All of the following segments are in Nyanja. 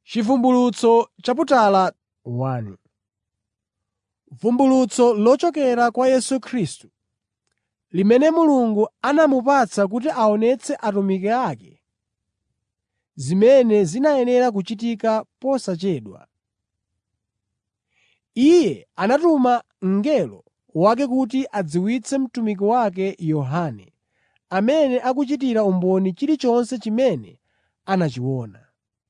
Chivumbulutso chaputala 1 Vumbulutso lochokera kwa Yesu Khristu, limene Mulungu anamupatsa kuti aonetse atumiki ake zimene zinayenera kuchitika posachedwa. Iye anatuma mngelo wake kuti adziwitse mtumiki wake Yohane, amene akuchitira umboni chilichonse chimene anachiona.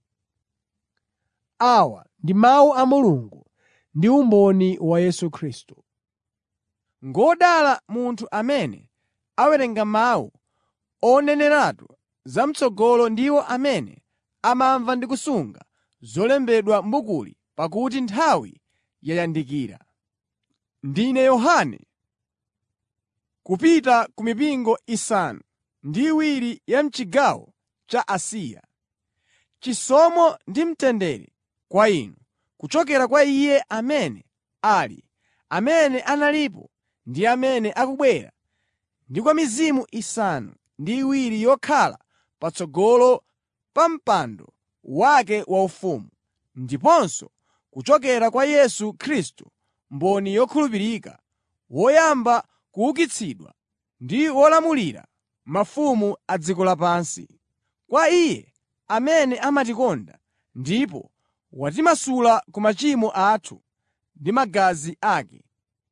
Awa ndi mawu a Mulungu ndi umboni wa Yesu Khristu. Ngodala munthu amene awerenga mawu oneneratu zam'tsogolo ndiwo amene amamva ndi kusunga zolembedwa m'bukuli pakuti nthawi yayandikira. Ndine Yohane, Kupita ku mipingo isanu ndi iwiri ya m'chigawo cha Asiya. Chisomo ndi mtendere kwa inu kuchokera kwa Iye amene ali, amene analipo ndi amene akubwera, ndi kwa mizimu isanu ndi iwiri yokhala patsogolo pa mpando wake waufumu, ndiponso kuchokera kwa Yesu Khristu mboni yokhulupirika, woyamba kuukitsidwa ndi wolamulira mafumu a dziko lapansi. Kwa Iye amene amatikonda ndipo watimasula ku machimo athu ndi magazi ake.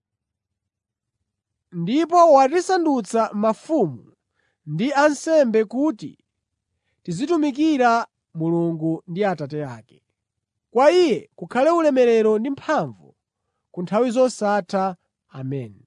Ndipo watisandutsa mafumu ndi ansembe kuti tizitumikira Mulungu ndi Atate ake. Kwa Iye kukhale ulemerero ndi mphamvu ku nthawi zosatha. Ameni.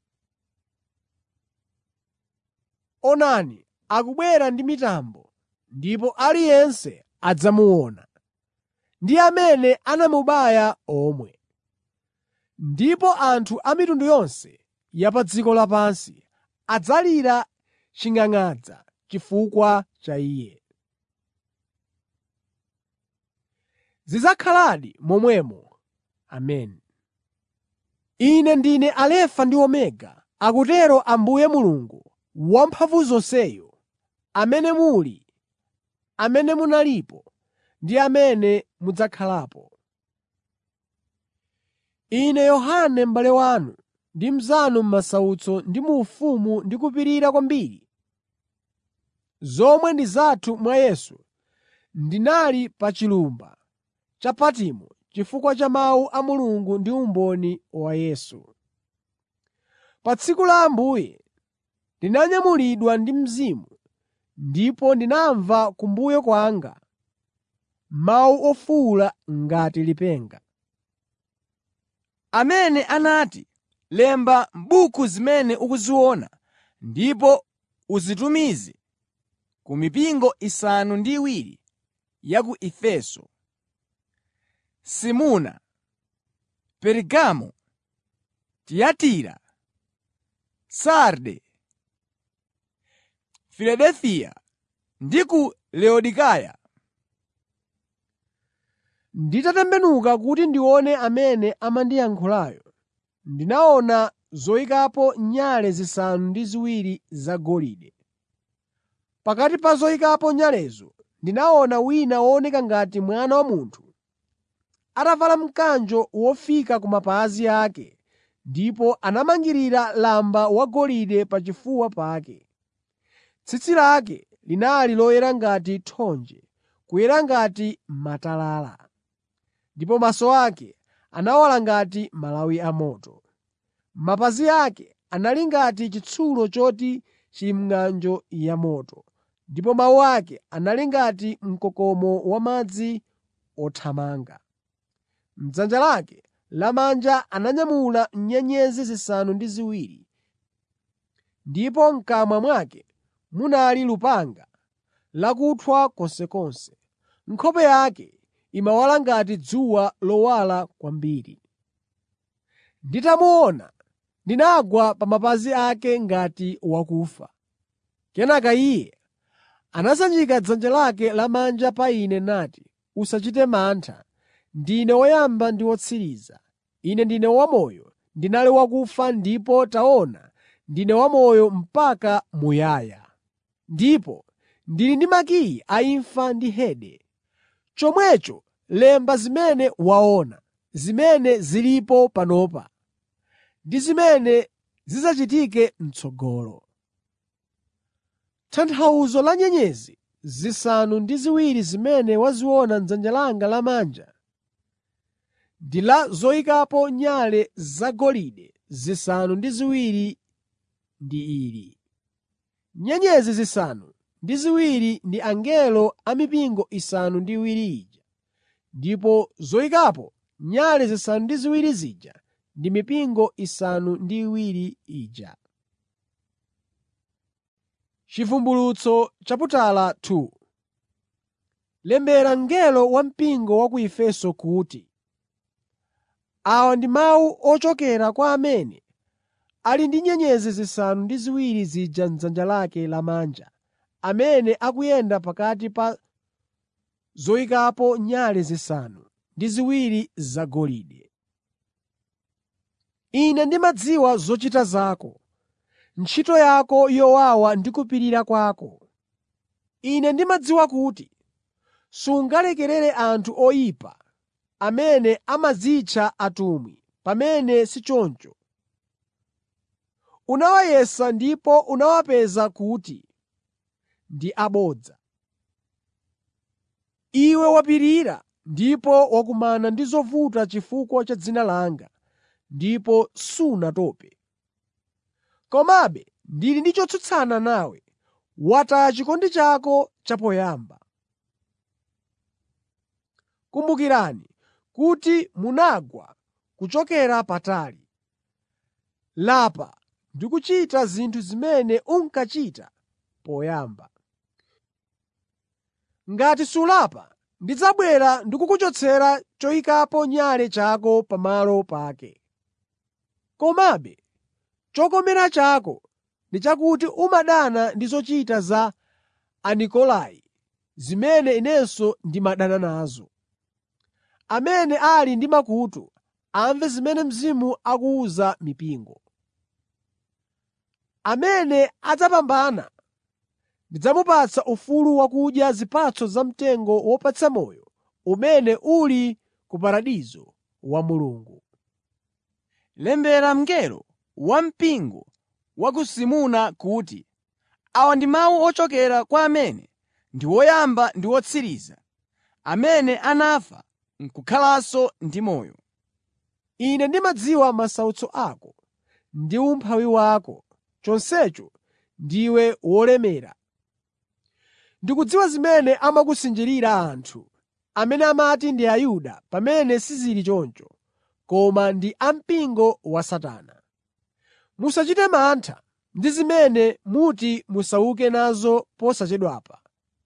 Onani, akubwera ndi mitambo, ndipo aliyense adzamuona, ndi amene anamubaya omwe. Ndipo anthu a mitundu yonse ya pa dziko lapansi adzalira ching'ang'adza chifukwa cha Iye. Zidzakhaladi momwemo. Ameni. Ine ndine Alefa ndi Omega, akutero Ambuye Mulungu Wamphamvuzonseyo, amene muli, amene munalipo ndi amene mudzakhalapo. Ine Yohane m'bale wanu ndi mnzanu m'masautso ndi mu ufumu ndi kupirira kwambiri, zomwe ndi zathu mwa Yesu, ndinali pa chilumba cha Patimo chifukwa cha mawu a Mulungu ndi umboni wa Yesu. Pa tsiku la Ambuye ndinanyamulidwa ndi Mzimu ndipo ndinamva kumbuyo kwanga mawu ofuwula ngati lipenga. amene anati, “Lemba m'buku zimene ukuziona ndipo uzitumize ku mipingo isanu ndi iwiri ya ku Efeso, Simuna, Pergamo, Tiyatira, Sarde, Filadefiya ndi ku Laodikaya.” Nditatembenuka kuti ndione amene amandiyankhulayo, ndinaona zoyikapo nyale zisanu ndi ziwiri zagolide. Pakati pa zoyikapo nyalezo ndinaona wina wooneka ngati Mwana wa Munthu atavala mkanjo wofika ku mapazi ake ndipo anamangirira lamba wagolide pachifuwa pake. Tsitsi lake linali loyera ngati thonje, kuyera ngati matalala, ndipo maso ake anawala ngati malawi amoto. Mapazi ake anali ngati chitsulo choti chili m'ng'anjo yamoto, ndipo mawu ake anali ngati mkokomo wamadzi othamanga. M'dzanja lake lamanja ananyamula nyenyezi zisanu ndi ziwiri, ndipo m'kamwa mwake munali lupanga lakuthwa konsekonse. Nkhope yake imawala ngati dzuwa lowala kwambiri. Nditamuona, ndinagwa pa mapazi ake ngati wakufa. Kenaka iye anasanjika dzanja lake lamanja pa ine nati, “Usachite mantha. Ndine woyamba ndi wotsiriza. Ine ndine wamoyo. Ndinali wakufa ndipo taona ndine wamoyo mpaka muyaya. Ndipo ndili ndi makiyi a imfa ndi Hade. Chomwecho lemba zimene waona, zimene zilipo panopa ndi zimene zidzachitike m'tsogolo. Tanthauzo la nyenyezi zisanu ndi ziwiri zimene waziona m'dzanja langa lamanja ndi la zoyikapo nyale zagolide zisanu ndi ziwiri ndi ili: Nyenyezi zisanu ndi ziwiri ndi angelo a mipingo isanu ndi iwiri ija, ndipo zoyikapo nyale zisanu ndi ziwiri zija ndi mipingo isanu ndi iwiri ija. Chivumbulutso chaputala 2 Lembera mngelo wa mpingo wa ku Efeso kuti: Awa ndi mawu ochokera kwa amene ali ndi nyenyezi zisanu ndi ziwiri zija m'dzanja lake lamanja, amene akuyenda pakati pa zoyikapo nyale zisanu ndi ziwiri zagolide. Ine ndimadziwa zochita zako, ntchito yako yowawa ndi kupirira kwako. Ine ndimadziwa kuti sungalekerere anthu oyipa amene amadzitcha atumwi pamene si choncho. Unawayesa ndipo unawapeza kuti ndi abodza. Iwe wapirira ndipo wakumana ndi zovuta chifukwa cha dzina langa ndipo sunatope. Komabe ndili ndi chotsutsana nawe: wataya chikondi chako chapoyamba. Kumbukirani kuti munagwa kuchokera patali. Lapa ndi kuchita zinthu zimene unkachita poyamba. Ngati sulapa, ndidzabwera ndi kukuchotsera choyikapo nyale chako pamalo pake. Komabe chokomera chako ndi chakuti umadana ndi zochita za Anikolai, zimene inenso ndimadana nazo. Amene ali ndi makutu, amve zimene Mzimu akuwuza mipingo. Amene adzapambana ndidzamupatsa ufulu wakudya zipatso za mtengo wopatsa moyo umene uli ku paradizo wa Mulungu. “Lembera mngelo wampingo wa ku Simurna kuti: Awa ndi mawu ochokera kwa amene ndi woyamba ndi wotsiriza, amene anafa n'kukhalanso ndi moyo. Ine ndimadziwa masautso ako ndi umphawi wako, chonsecho ndiwe wolemera. Ndikudziwa zimene amakusinjirira anthu, amene amati ndi Ayuda pamene sizili choncho, koma ndi ampingo wa Satana. Musachite mantha ndi zimene muti musauke nazo posachedwapa.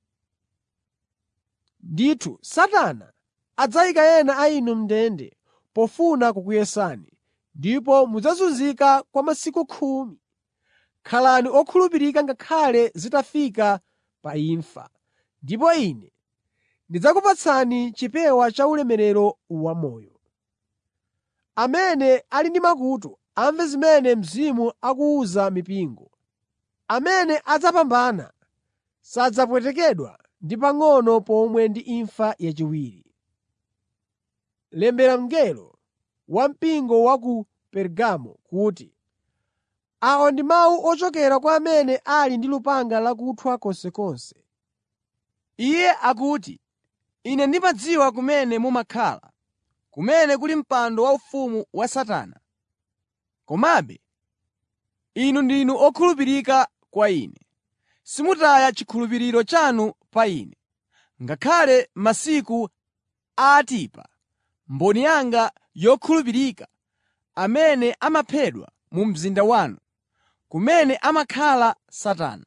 Ndithu Satana adzayika ena a inu m'ndende pofuna kukuyesani, ndipo mudzazunzika kwa masiku khumi. Khalani okhulupirika ngakhale zitafika pa imfa, ndipo Ine ndidzakupatsani chipewa cha ulemerero wamoyo. Amene ali ndi makutu amve zimene Mzimu akuwuza mipingo. Amene adzapambana sadzapwetekedwa ndi pang'ono pomwe ndi imfa yachiwiri. Lembera mngelo wa mpingo wa ku Pergamo kuti: Awa ndi mawu ochokera kwa amene ali ndi lupanga lakuthwa konsekonse. Iye akuti, Ine ndimadziwa kumene mumakhala, kumene kuli mpando waufumu wa Satana. Komabe inu ndinu okhulupirika kwa Ine. Simutaya chikhulupiriro chanu pa Ine, ngakhale masiku a Antipa, mboni yanga yokhulupirika, amene amaphedwa mu mzinda wanu, kumene amakhala Satana.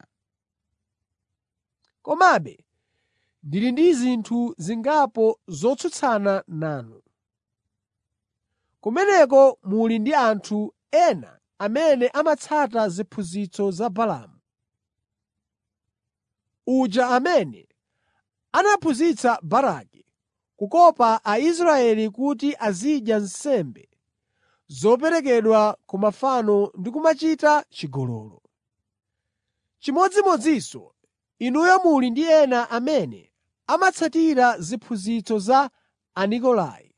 Komabe ndili ndi zinthu zingapo zotsutsana nanu. Kumeneko muli ndi anthu ena amene amatsata ziphunzitso za Balaamu, uja amene anaphunzitsa Baraki kukopa Aisraeli kuti azidya nsembe zoperekedwa ku mafano ndi kumachita chigololo. Chimodzimodzinso inuyo muli ndi ena amene amatsatira ziphunzitso za Anikolai.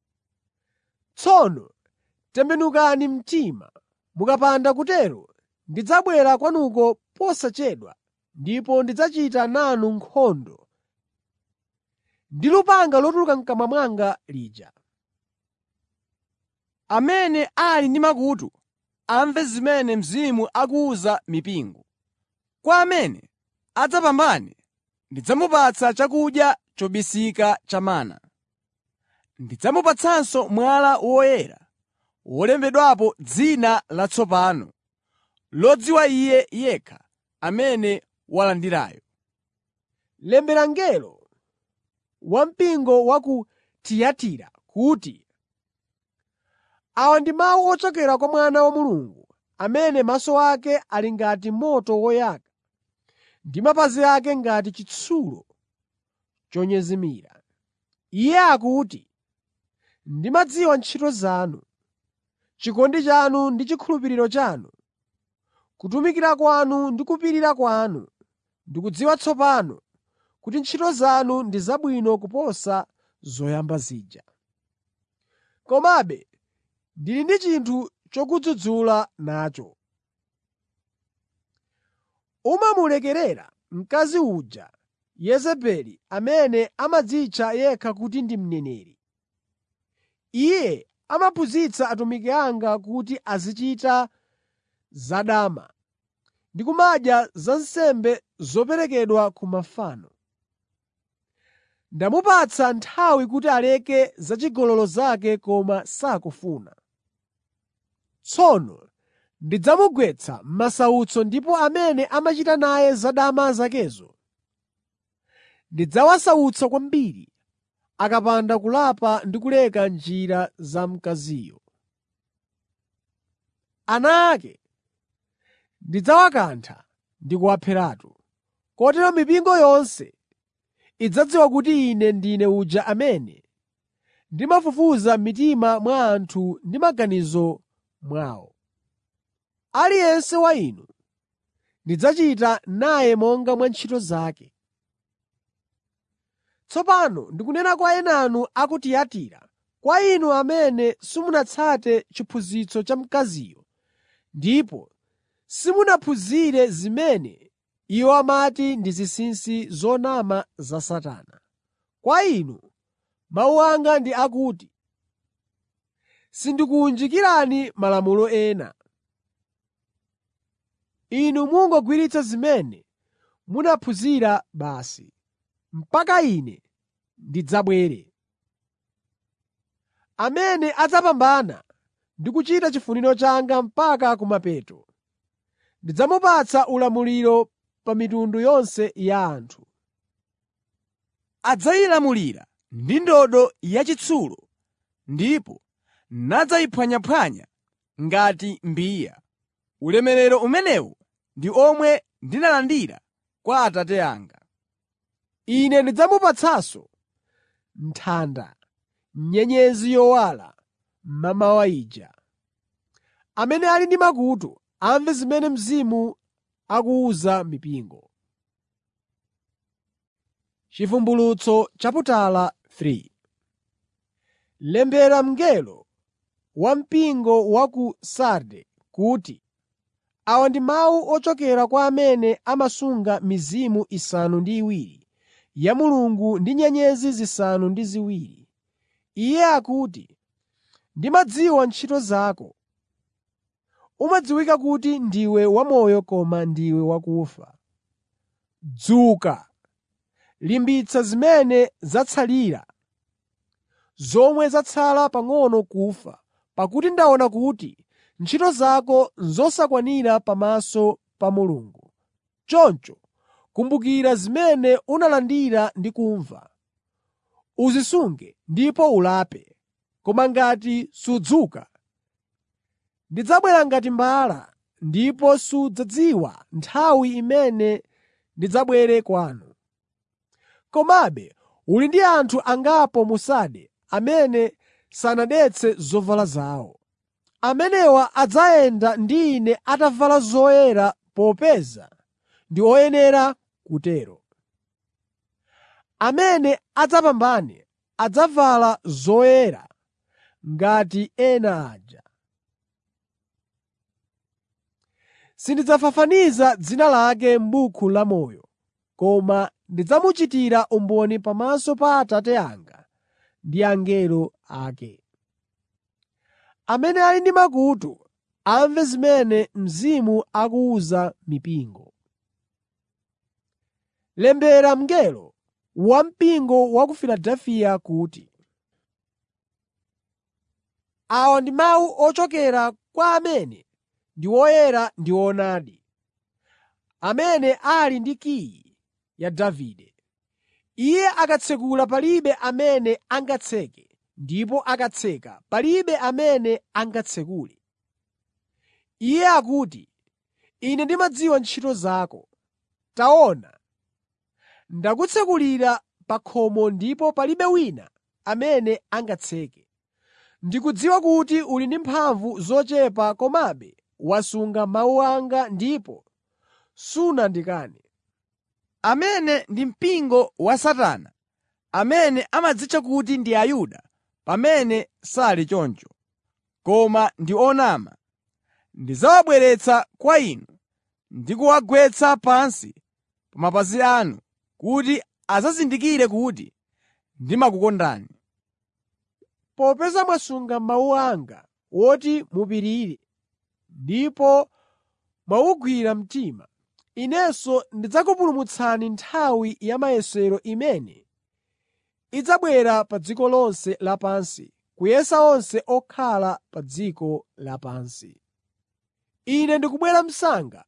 Tsono tembenukani mtima. Mukapanda kutero ndidzabwera kwanuko posachedwa ndipo ndidzachita nanu nkhondo ndi lupanga lotuluka m'kamwa mwanga lija. Amene ali ndi makutu amve zimene Mzimu akuwuza mipingo. Kwa amene adzapambane ndidzamupatsa chakudya chobisika cha mana. Ndidzamupatsanso mwala woyera wolembedwapo dzina latsopano lodziwa iye yekha amene walandirayo. Lembera mngelo wampingo wa ku Tiyatira kuti: Awa ndi mawu ochokera kwa Mwana wa Mulungu, amene maso ake ali ngati moto woyaka ndi mapazi ake ngati chitsulo chonyezimira. Iye akuti, “Ndimadziwa ntchito zanu, chikondi chanu ndi chikhulupiriro chanu, kutumikira kwanu ndi kupirira kwanu. Ndikudziwa tsopano kuti ntchito zanu ndi zabwino kuposa zoyamba zija. Komabe ndili ndi chinthu chokudzudzula nacho. Umamulekerera mkazi uja Yezebeli amene amadzitcha yekha kuti ndi mneneri. Iye amaphunzitsa atumiki anga kuti azichita zadama ndi kumadya za nsembe zoperekedwa ku mafano. Ndamupatsa nthawi kuti aleke zachigololo zake koma sakufuna. Tsono ndidzamugwetsa m'masautso ndipo amene amachita naye zadama zakezo ndidzawasautsa kwambiri akapanda kulapa ndi kuleka njira za mkaziyo. Ana ake ndidzawakantha ndi kuwapheratu. Kotero mipingo yonse idzadziwa kuti Ine ndine uja amene ndimafufuza m'mitima mwa anthu ndi maganizo mwawo. Aliyense wa inu ndidzachita naye monga mwa ntchito zake. Tsopano ndikunena kwa enanu a ku Tiyatira, kwa inu amene simunatsate chiphunzitso cha mkaziyo ndipo simunaphunzire zimene iwo amati ndi zinsinsi zonama za Satana. Kwa inu mawu anga ndi akuti sindikuwunjikirani malamulo ena. Inu mungogwiritsa zimene munaphunzira basi, mpaka Ine ndidzabwere. Amene adzapambana ndi kuchita chifuniro changa mpaka kumapeto, ndidzamupatsa ulamuliro pa mitundu yonse ya anthu. Adzayilamulira ndi ndodo yachitsulo ndipo nadzayiphwanyaphwanya ngati mbiya. Ulemerero umenewu ndi omwe ndinalandira kwa Atate anga. Ine ndidzamupatsanso nthanda, nyenyezi yowala mmamawa ija. Amene ali ndi makutu amve zimene Mzimu akuwuza mipingo. Chivumbulutso chaputala 3 Lembera mngelo wa mpingo wa ku Sarde kuti: Awa ndi mawu ochokera kwa amene amasunga mizimu isanu ndi iwiri ya Mulungu ndi nyenyezi zisanu ndi ziwiri. Iye akuti, “Ndimadziwa ntchito zako. Umadziwika kuti ndiwe wamoyo koma ndiwe wakufa. Dzuka, limbitsa zimene zatsalira, zomwe zatsala pang'ono kufa, pakuti ndaona kuti ntchito zako n'zosakwanira pamaso pa Mulungu. Choncho kumbukira zimene unalandira ndi kumva, uzisunge ndipo ulape. Koma ngati sudzuka, ndidzabwera ngati mbala ndipo sudzadziwa nthawi imene ndidzabwere kwanu. Komabe uli ndi anthu angapo mu Sarde amene sanadetse zovala zawo. Amenewa adzayenda ndi Ine atavala zoyera popeza ndi oyenera kutero. Amene adzapambane adzavala zoyera ngati ena aja. Sindidzafafaniza dzina lake m'buku lamoyo, koma ndidzamuchitira umboni pamaso pa Atate anga ndi angelo ake. Amene ali ndi makutu, amve zimene Mzimu akuwuza mipingo. Lembera mngelo wampingo wa ku Filadefiya kuti: Awa ndi mawu ochokera kwa amene ndi woyera ndi woonadi, amene ali ndi kiyi ya Davide. Iye akatsekula palibe amene angatseke ndipo akatseka palibe amene angatsekule. Iye akuti, Ine ndimadziwa ntchito zako. Taona, ndakutsekulira pa khomo ndipo palibe wina amene angatseke. Ndikudziwa kuti uli ndi mphamvu zochepa komabe wasunga mawu anga ndipo sunandikane. Amene ndi mpingo wa Satana, amene amadzitcha kuti ndi Ayuda pamene sali choncho, koma ndi onama, ndidzawabweretsa kwa inu ndi kuwagwetsa pansi pa mapazi anu kuti adzazindikire kuti ndimakukondani. Popeza mwasunga mawu anga woti mupirire ndipo mwawugwira mtima, Inenso ndidzakupulumutsani nthawi ya mayesero imene idzabwera pa dziko lonse lapansi kuyesa onse okhala pa dziko lapansi. Ine ndikubwera msanga.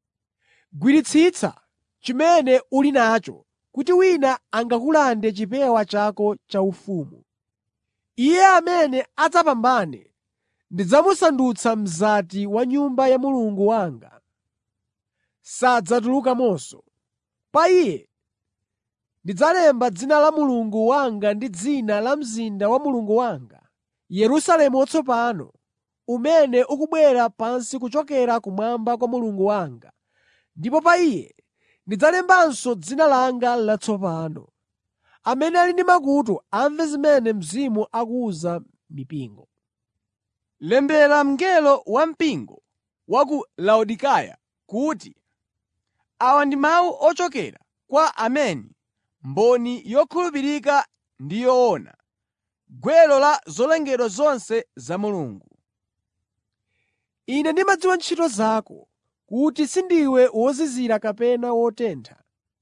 Gwiritsitsa chimene uli nacho kuti wina angakulande chipewa chako chaufumu. Iye amene adzapambane ndidzamusandutsa mzati wa nyumba ya Mulungu wanga. Sadzatulukamonso. Pa iye ndidzalemba dzina la Mulungu wanga ndi dzina la mzinda wa Mulungu wanga, Yerusalemu watsopano, umene ukubwera pansi kuchokera kumwamba kwa Mulungu wanga, ndipo pa iye ndidzalembanso dzina langa latsopano. Amene ali ndi makutu amve zimene Mzimu akuwuza mipingo. “Lembera mngelo wampingo wa ku Laodikaya kuti: Awa ndi mawu ochokera kwa Ameni, mboni yokhulupirika ndi yoona, gwero la zolengedwa zonse za Mulungu. Ine ndimadziwa ntchito zako, kuti sindiwe wozizira kapena wotentha.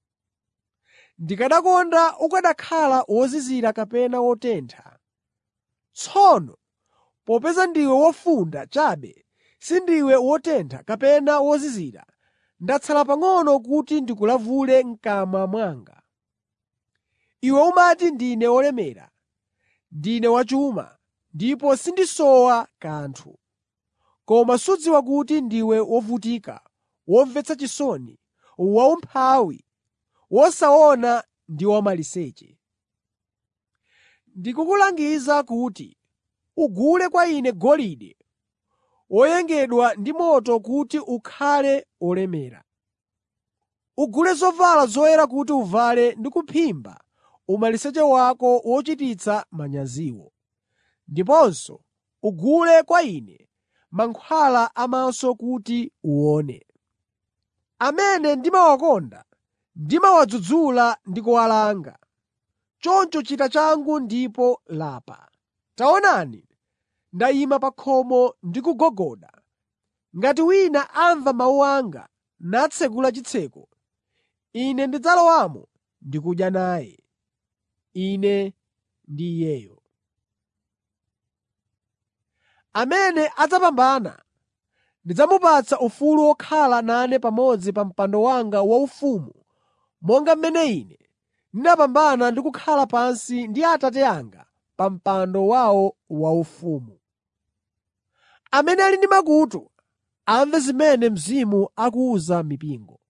Ndikanakonda ukanakhala wozizira kapena wotentha. Tsono popeza ndiwe wofunda chabe, sindiwe wotentha kapena wozizira, ndatsala pang'ono kuti ndikulavule m'kamwa mwanga. Iwe umati ndine wolemera, ndine wachuma, ndipo sindisowa kanthu. Koma sudziwa kuti ndiwe wovutika, womvetsa chisoni, waumphawi, wosaona ndi wamaliseche. Ndikukulangiza kuti ugule kwa ine golide woyengedwa ndi moto kuti ukhale olemera. Ugule zovala zoyera kuti uvale ndi kuphimba umaliseche wako wochititsa manyaziwo. Ndiponso ugule kwa ine mankhwala amaso kuti uone. Amene ndimawakonda ndimawadzudzula ndi kuwalanga. Choncho chita changu ndipo lapa. Taonani, ndayima pa khomo ndikugogoda. Ngati wina amva mawu anga natsekula chitseko, ine ndidzalowamo ndi kudya naye, ine ndi iyeyo. Amene adzapambana ndidzamupatsa ufulu wokhala nane pamodzi pa mpando wanga waufumu monga mmene Ine ndinapambana ndi kukhala pansi ndi Atate anga pa mpando wawo waufumu. Amene ali ndi makutu, amve zimene Mzimu akuwuza mipingo.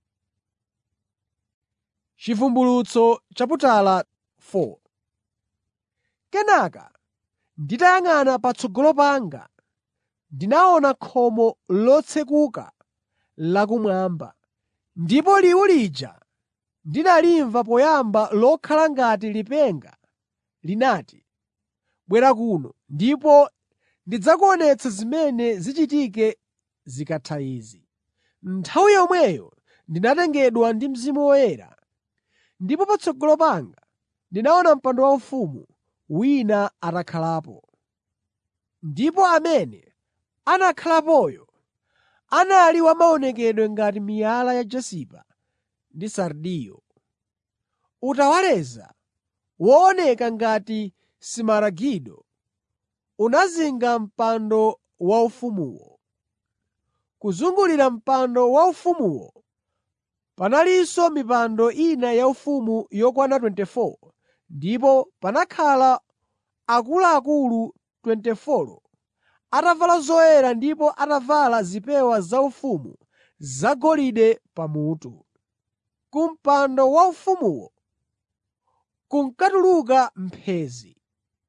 Chivumbulutso chaputala 4 Kenaka nditayang'ana patsogolo panga, ndinaona khomo lotsekuka lakumwamba, ndipo liwu lija ndinalimva poyamba lokhala ngati lipenga linati, “Bwera kuno, ndipo ndidzakuonetsa zimene zichitike zikatha izi.” Nthawi yomweyo ndinatengedwa ndi Mzimu Woyera, ndipo patsogolo panga ndinaona mpando waufumu wina atakhalapo. Ndipo amene anakhalapoyo anali wa maonekedwe ngati miyala ya jasipa ndi sardiyo, utawaleza wooneka ngati simaragido unazinga mpando waufumuwo. Kuzungulira mpando waufumuwo panalinso mipando ina yaufumu yokwana 24 ndipo panakhala akuluakulu 24 atavala zoyera ndipo atavala zipewa zaufumu zagolide pamutu. Ku mpando waufumuwo kunkatuluka mphenzi,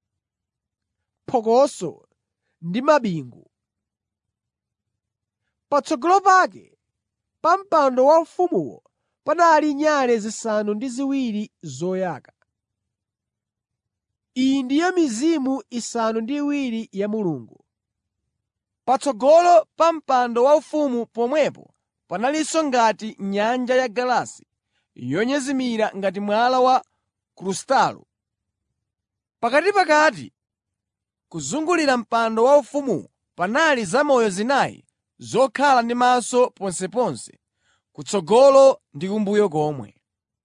phokoso ndi mabingu. Patsogolo pake pa mpando waufumuwo panali nyale zisanu ndi ziwiri zoyaka. Iyi ndiyo mizimu isanu ndi iwiri ya Mulungu. Patsogolo pa mpando waufumu pomwepo panalinso ngati nyanja yagalasi yonyezimira ngati mwala wa krustalo. Pakatin'pakati kuzungulira mpando waufumuwo panali zamoyo zinayi zokhala ndi maso ponseponse, kutsogolo ndi kumbuyo komwe.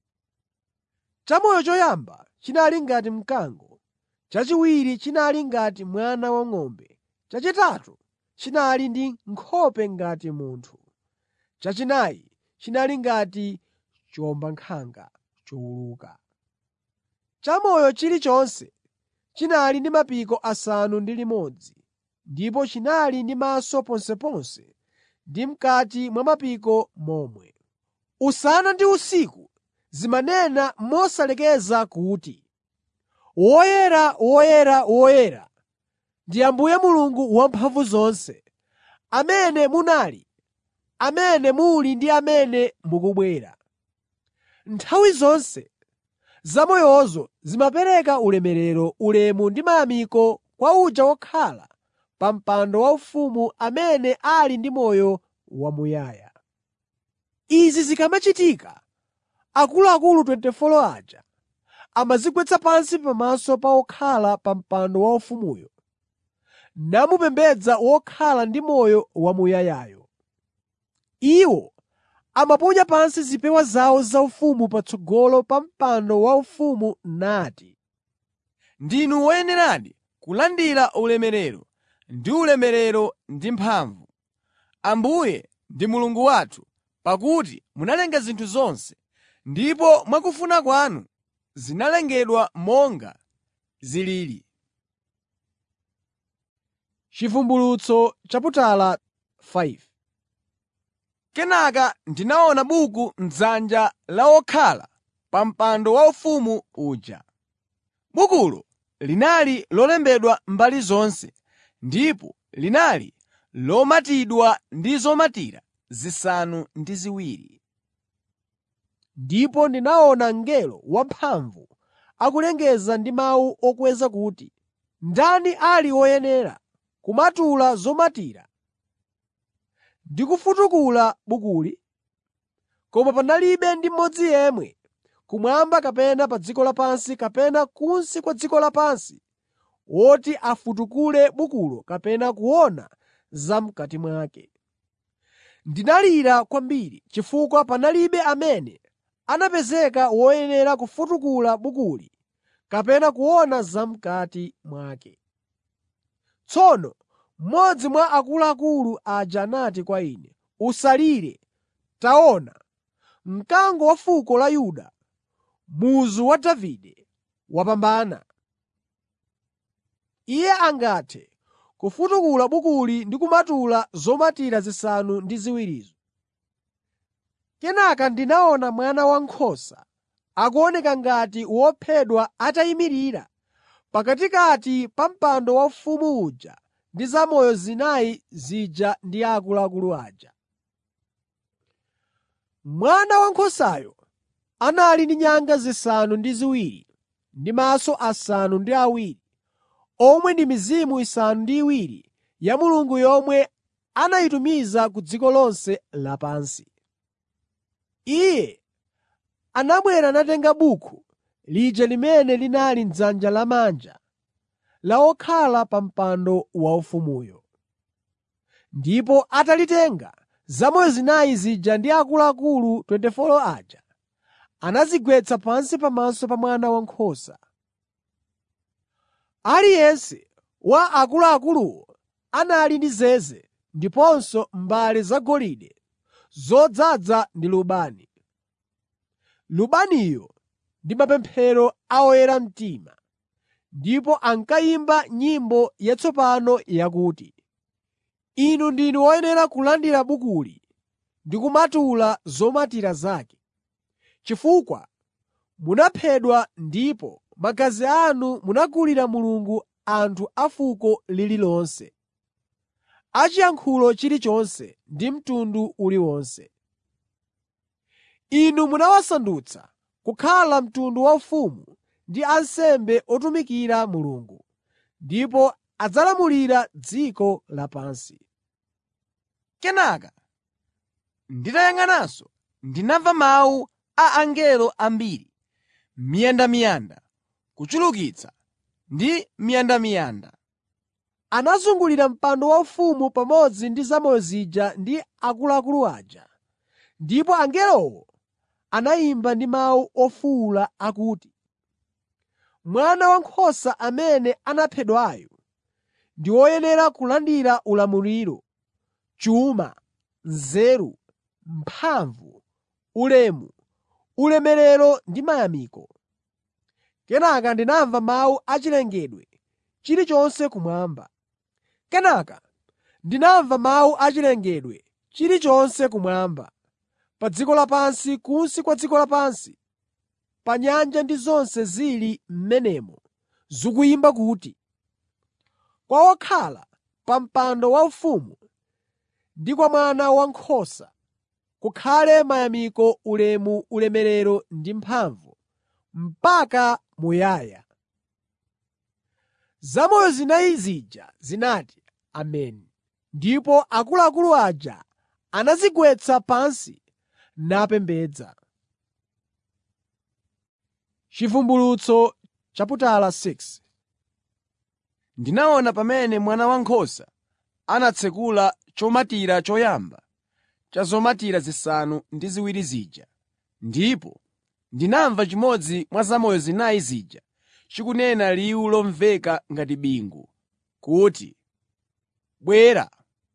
Chamoyo choyamba chinali ngati mkango, chachiwiri chinali ngati mwana wang'ombe, chachitatu chinali ndi nkhope ngati munthu, chachinayi chinali ngati chiwombankhanga chowuluka. Chamoyo chilichonse chinali ndi mapiko asanu ndi limodzi ndipo chinali ndi maso ponseponse ndi m'kati mwa mapiko momwe. Usana ndi usiku zimanena mosalekeza kuti, “Woyera, woyera, woyera ndi Ambuye Mulungu Wamphamvuzonse, amene munali, amene muli ndi amene mukubwera.” Nthawi zonse zamoyozo zimapereka ulemerero, ulemu ndi mayamiko kwa uja wokhala pa mpando waufumu amene ali ndi moyo wamuyaya. Izi zikamachitika, akuluakulu 24 aja amadzigwetsa pansi pamaso pa wokhala pa mpando waufumuyo, namupembedza wokhala ndi moyo wamuyayayo. Iwo amaponya pansi zipewa zawo zaufumu patsogolo pa mpando waufumu nati, Ndinu woyeneradi kulandira ulemerero ndi ulemerero ndi mphamvu, Ambuye ndi Mulungu wathu, pakuti munalenga zinthu zonse, ndipo mwakufuna kwanu zinalengedwa monga zilili. Chivumbulutso chaputala 5 Kenaka ndinaona buku m'dzanja la wokhala pa mpando waufumu uja. Bukulo linali lolembedwa mbali zonse ndipo linali lomatidwa ndi zomatira zisanu ndi ziwiri. Ndipo ndinaona mngelo wamphamvu akulengeza ndi mawu okweza kuti, “Ndani ali woyenera kumatula zomatira ndi kufutukula bukuli?” Koma panalibe ndi mmodzi yemwe, kumwamba kapena pa dziko lapansi kapena kunsi kwa dziko lapansi, woti afutukule bukulo kapena kuona zam'kati mwake. Ndinalira kwambiri chifukwa panalibe amene anapezeka woyenera kufutukula bukuli kapena kuona zam'kati mwake. Tsono mmodzi mwa akuluakulu aja anati kwa ine, “Usalire. Taona, mkango wa fuko la Yuda, muzu wa Davide, wapambana. Iye angathe kufutukula bukuli ndi kumatula zomatira zisanu ndi ziwirizo.” Kenaka ndinaona Mwana Wankhosa akuoneka ngati wophedwa atayimirira pakatikati pa mpando waufumu uja ndi zamoyo zinayi zija ndi akuluakulu aja. Mwana Wankhosayo anali ndi nyanga zisanu ndi ziwiri ndi maso asanu ndi awiri, omwe ndi mizimu isanu ndi iwiri ya Mulungu yomwe anayitumiza ku dziko lonse lapansi. Iye anabwera natenga buku lija limene linali m'dzanja lamanja la wokhala pa mpando waufumuyo. Ndipo atalitenga, zamoyo zinayi zija ndi akuluakulu 24 aja anadzigwetsa pansi pamaso pa Mwana Wankhosa. Aliyense wa akuluakuluwo anali ndi zeze ndiponso mbale zagolide zodzaza ndi lubani. Lubaniyo ndi mapemphero a oyera mtima, ndipo ankayimba nyimbo yatsopano yakuti, “Inu ndinu woyenera kulandira bukuli ndi kumatula zomatira zake, chifukwa munaphedwa ndipo magazi anu munagulira Mulungu anthu a fuko lililonse, achiyankhulo chilichonse ndi mtundu uliwonse. Inu munawasandutsa kukhala mtundu waufumu ndi ansembe otumikira Mulungu, ndipo adzalamulira dziko lapansi.” Kenaka nditayang'ananso ndinamva mawu a angelo ambiri, miyandamiyanda, kuchulukitsa ndi miyandamiyanda. Anazungulira mpando waufumu pamodzi ndi zamoyo zija ndi akuluakulu aja. Ndipo angelowo anayimba ndi mawu ofuwula akuti, “Mwana Wankhosa amene anaphedwayo ndi woyenera kulandira ulamuliro, chuma, nzeru, mphamvu, ulemu, ulemerero ndi mayamiko.” Kenaka ndinamva mawu a chilengedwe chilichonse kumwamba. Kenaka ndinamva mawu a chilengedwe chilichonse kumwamba, pa dziko lapansi, kunsi kwa dziko lapansi, pa nyanja ndi zonse zili m'menemo zikuyimba kuti, “Kwa wokhala pa mpando waufumu ndi kwa Mwana Wankhosa kukhale mayamiko, ulemu, ulemerero ndi mphamvu, mpaka muyaya.” Zamoyo zinayi zija zinati, “Ameni.” Ndipo akuluakulu aja anadzigwetsa pansi napembedza. Chivumbulutso chaputala 6 Ndinaona pamene Mwana Wankhosa anatsekula chomatira choyamba cha zomatira zisanu ndi ziwiri zija, ndipo ndinamva chimodzi mwa zamoyo zinayi zija chikunena liwu lomveka ngati bingu kuti, “Bwera!”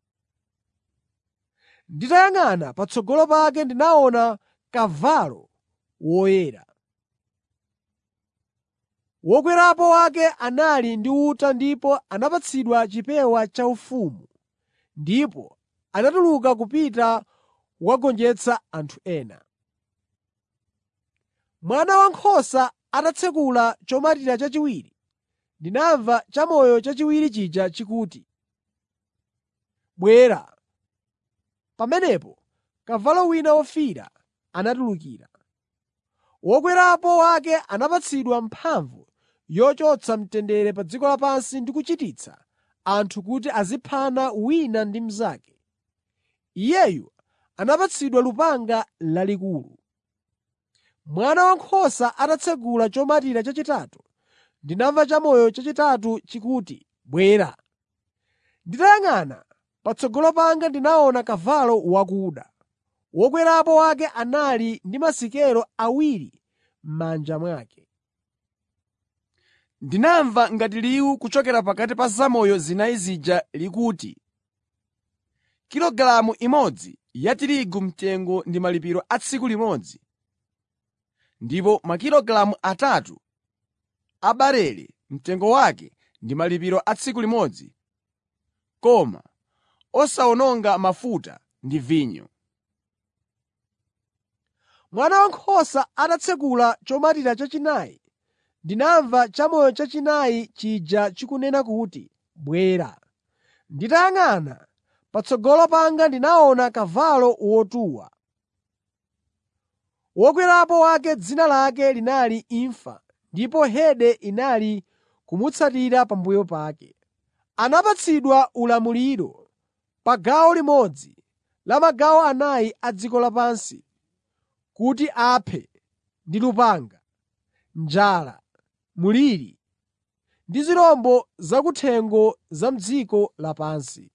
Nditayang'ana patsogolo pake ndinaona kavalo woyera. Wokwerapo wake anali ndi uta ndipo anapatsidwa chipewa chaufumu ndipo anatuluka kupita kukagonjetsa anthu ena. Mwana Wankhosa atatsekula chomatira chachiwiri, ndinamva chamoyo chachiwiri chija chikuti, “Bwera!” Pamenepo kavalo wina wofiira anatulukira. Wokwerapo wake anapatsidwa mphamvu yochotsa mtendere pa dziko lapansi ndi kuchititsa anthu kuti aziphana wina ndi mnzake. Iyeyu anapatsidwa lupanga lalikulu. Mwana Wankhosa atatsekula chomatira chachitatu, ndinamva chamoyo chachitatu chikuti, “Bwera!” Nditayang'ana patsogolo panga ndinaona kavalo wakuda. Wokwerapo wake anali ndi masikelo awiri m'manja mwake. Ndinamva ngati liwu kuchokera pakati pa zamoyo zinayi zija likuti, “Kilogalamu imodzi ya tirigu mtengo ndi malipiro a tsiku limodzi, ndipo makilogalamu atatu a barele mtengo wake ndi malipiro a tsiku limodzi, koma osawononga mafuta ndi vinyo.” Mwana Wankhosa atatsekula chomatira chachinayi, ndinamva chamoyo chachinayi chija chikunena kuti, “Bwera!” Nditayang'ana patsogolo panga ndinaona kavalo wotuwa. Wokwerapo wake dzina lake linali Imfa ndipo Hede inali kumutsatira pambuyo pake. Anapatsidwa ulamuliro pa gawo limodzi la magawo anayi a dziko lapansi kuti aphe ndi lupanga, njala, mliri ndi zirombo zakuthengo za m'dziko lapansi.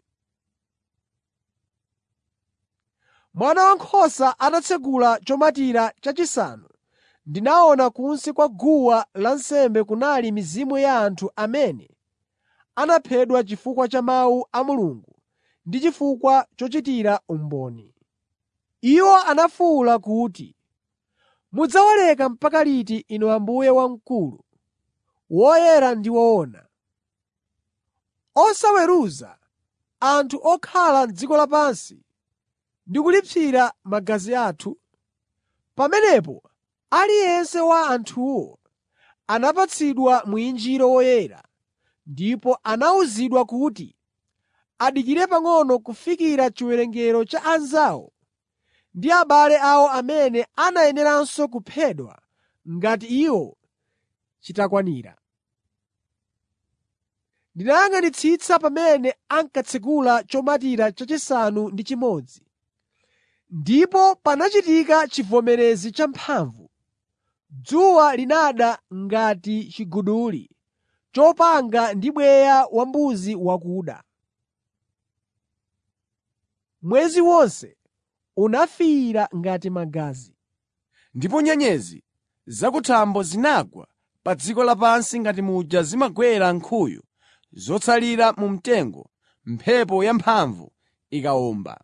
Mwana Wankhosa atatsekula chomatira chachisanu, ndinaona kunsi kwa guwa lansembe kunali mizimu ya anthu amene anaphedwa chifukwa cha mawu a Mulungu ndi chifukwa chochitira umboni. Iwo anafuwula kuti, “Mudzawaleka mpaka liti Inu Ambuye wamkulu, woyera ndi woona, osaweruza anthu okhala m'dziko lapansi ndi kulipsira magazi athu?” Pamenepo aliyense wa anthuwo anapatsidwa mwinjiro woyera ndipo anawuzidwa kuti adikire pang'ono kufikira chiwerengero cha anzawo ndi abale awo amene anayeneranso kuphedwa ngati iwo chitakwanira. Ndinayang'anitsitsa pamene ankatsekula chomatira chachisanu ndi chimodzi, ndipo panachitika chivomerezi champhamvu. Dzuwa linada ngati chiguduli chopanga ndi bweya wambuzi wakuda. Mwezi wonse unafiira ngati magazi. Ndipo nyenyezi zakuthambo zinagwa pa dziko lapansi ngati muja zimagwera nkhuyu zotsalira mu mtengo mphepo yamphamvu ikawomba.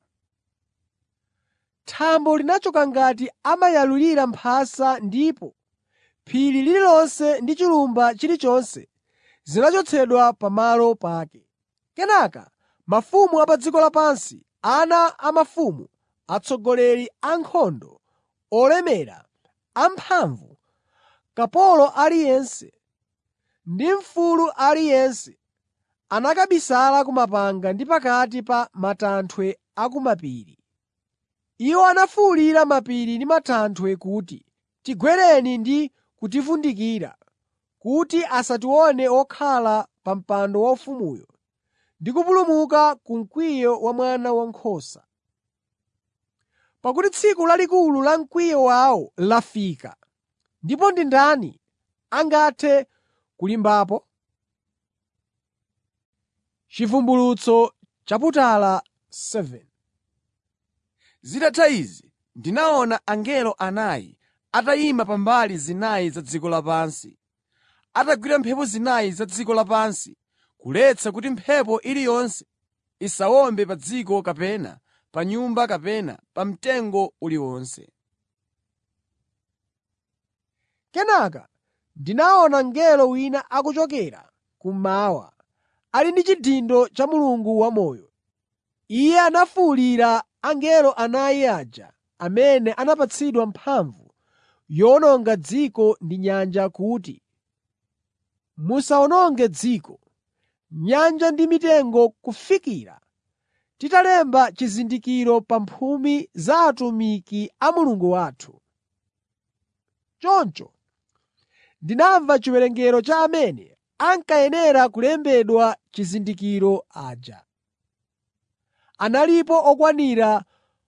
Thambo linachoka ngati amayalulira mphasa ndipo phiri lililonse ndi chilumba chilichonse zinachotsedwa pamalo pake. Kenaka mafumu a pa dziko lapansi, ana a mafumu, atsogoleri a ankhondo, olemera, amphamvu, kapolo aliyense ndi mfulu aliyense anakabisala ku mapanga ndi pakati pa matanthwe a ku mapiri. Iwo anafuwulira mapiri ndi matanthwe kuti, “Tigwereni ndi kutivundikira kuti asatione wokhala pa mpando waufumuyo ndi kupulumuka ku mkwiyo wa Mwana Wankhosa. Pakuti tsiku lalikulu la mkwiyo wawo lafika, ndipo ndi ndani angathe kulimbapo?” Chivumbulutso chaputala 7 Zitatha izi, ndinaona angelo anayi atayima pa mbali zinayi za dziko lapansi, atagwira mphepo zinayi za dziko lapansi kuletsa kuti mphepo iliyonse isawombe pa dziko kapena pa nyumba kapena pa mtengo uliwonse. Kenaka ndinaona mngelo wina akuchokera kummawa, ali ndi chidindo cha Mulungu wamoyo. Iye anafuwulira angelo anayi aja amene anapatsidwa mphamvu yowononga dziko ndi nyanja kuti, “Musawononge dziko, nyanja ndi mitengo kufikira titalemba chizindikiro pa mphumi za atumiki a Mulungu wathu.” Choncho ndinamva chiwerengero cha amene ankayenera kulembedwa chizindikiro aja. Analipo okwanira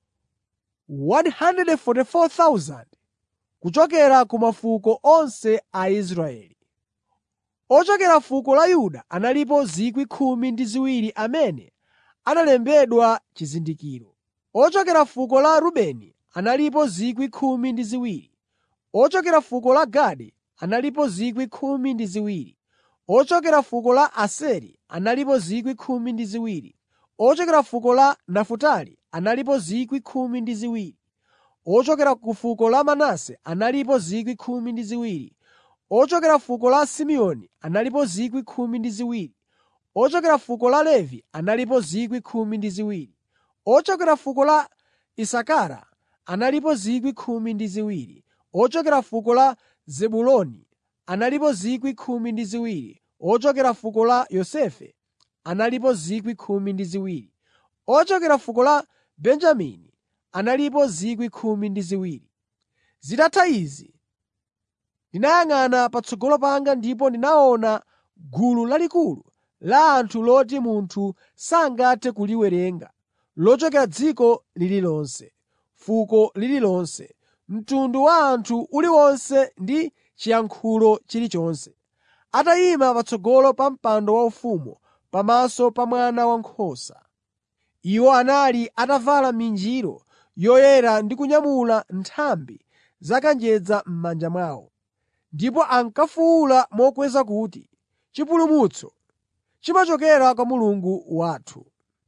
144,000 kuchokera ku mafuko onse a Israeli. Ochokera fuko la Yuda analipo 12,000 amene analembedwa chizindikiro. Ochokera fuko la Rubeni analipo 12,000. Ochokera fuko la Gadi analipo 12,000. Ochokera fuko la Aseri analipo 12,000. Ochokera fuko la Nafutali analipo 12,000. Ochokera ku fuko la Manase analipo 12,000. Ochokera fuko la Simeoni analipo 12,000. Ochokera fuko la Levi analipo 12,000. Ochokera fuko la Isakara analipo 12,000. Ochokera fuko la Zebuloni analipo 12,000. Ochokera fuko la Yosefe analipo 12,000. Ochokera fuko la Benjamini analipo 12,000. Zitatha izi, Ndinayang'ana patsogolo panga ndipo ndinaona gulu lalikulu la anthu loti munthu sangathe kuliwerenga, lochokera dziko lililonse, fuko lililonse, mtundu wa anthu uliwonse ndi chiyankhulo chilichonse, atayima patsogolo pa mpando waufumu pamaso pa Mwana Wankhosa. Iwo anali atavala minjiro yoyera ndi kunyamula nthambi za kanjedza m'manja mwawo. Ndipo ankafuwula mokweza kuti, “Chipulumutso chimachokera kwa Mulungu wathu,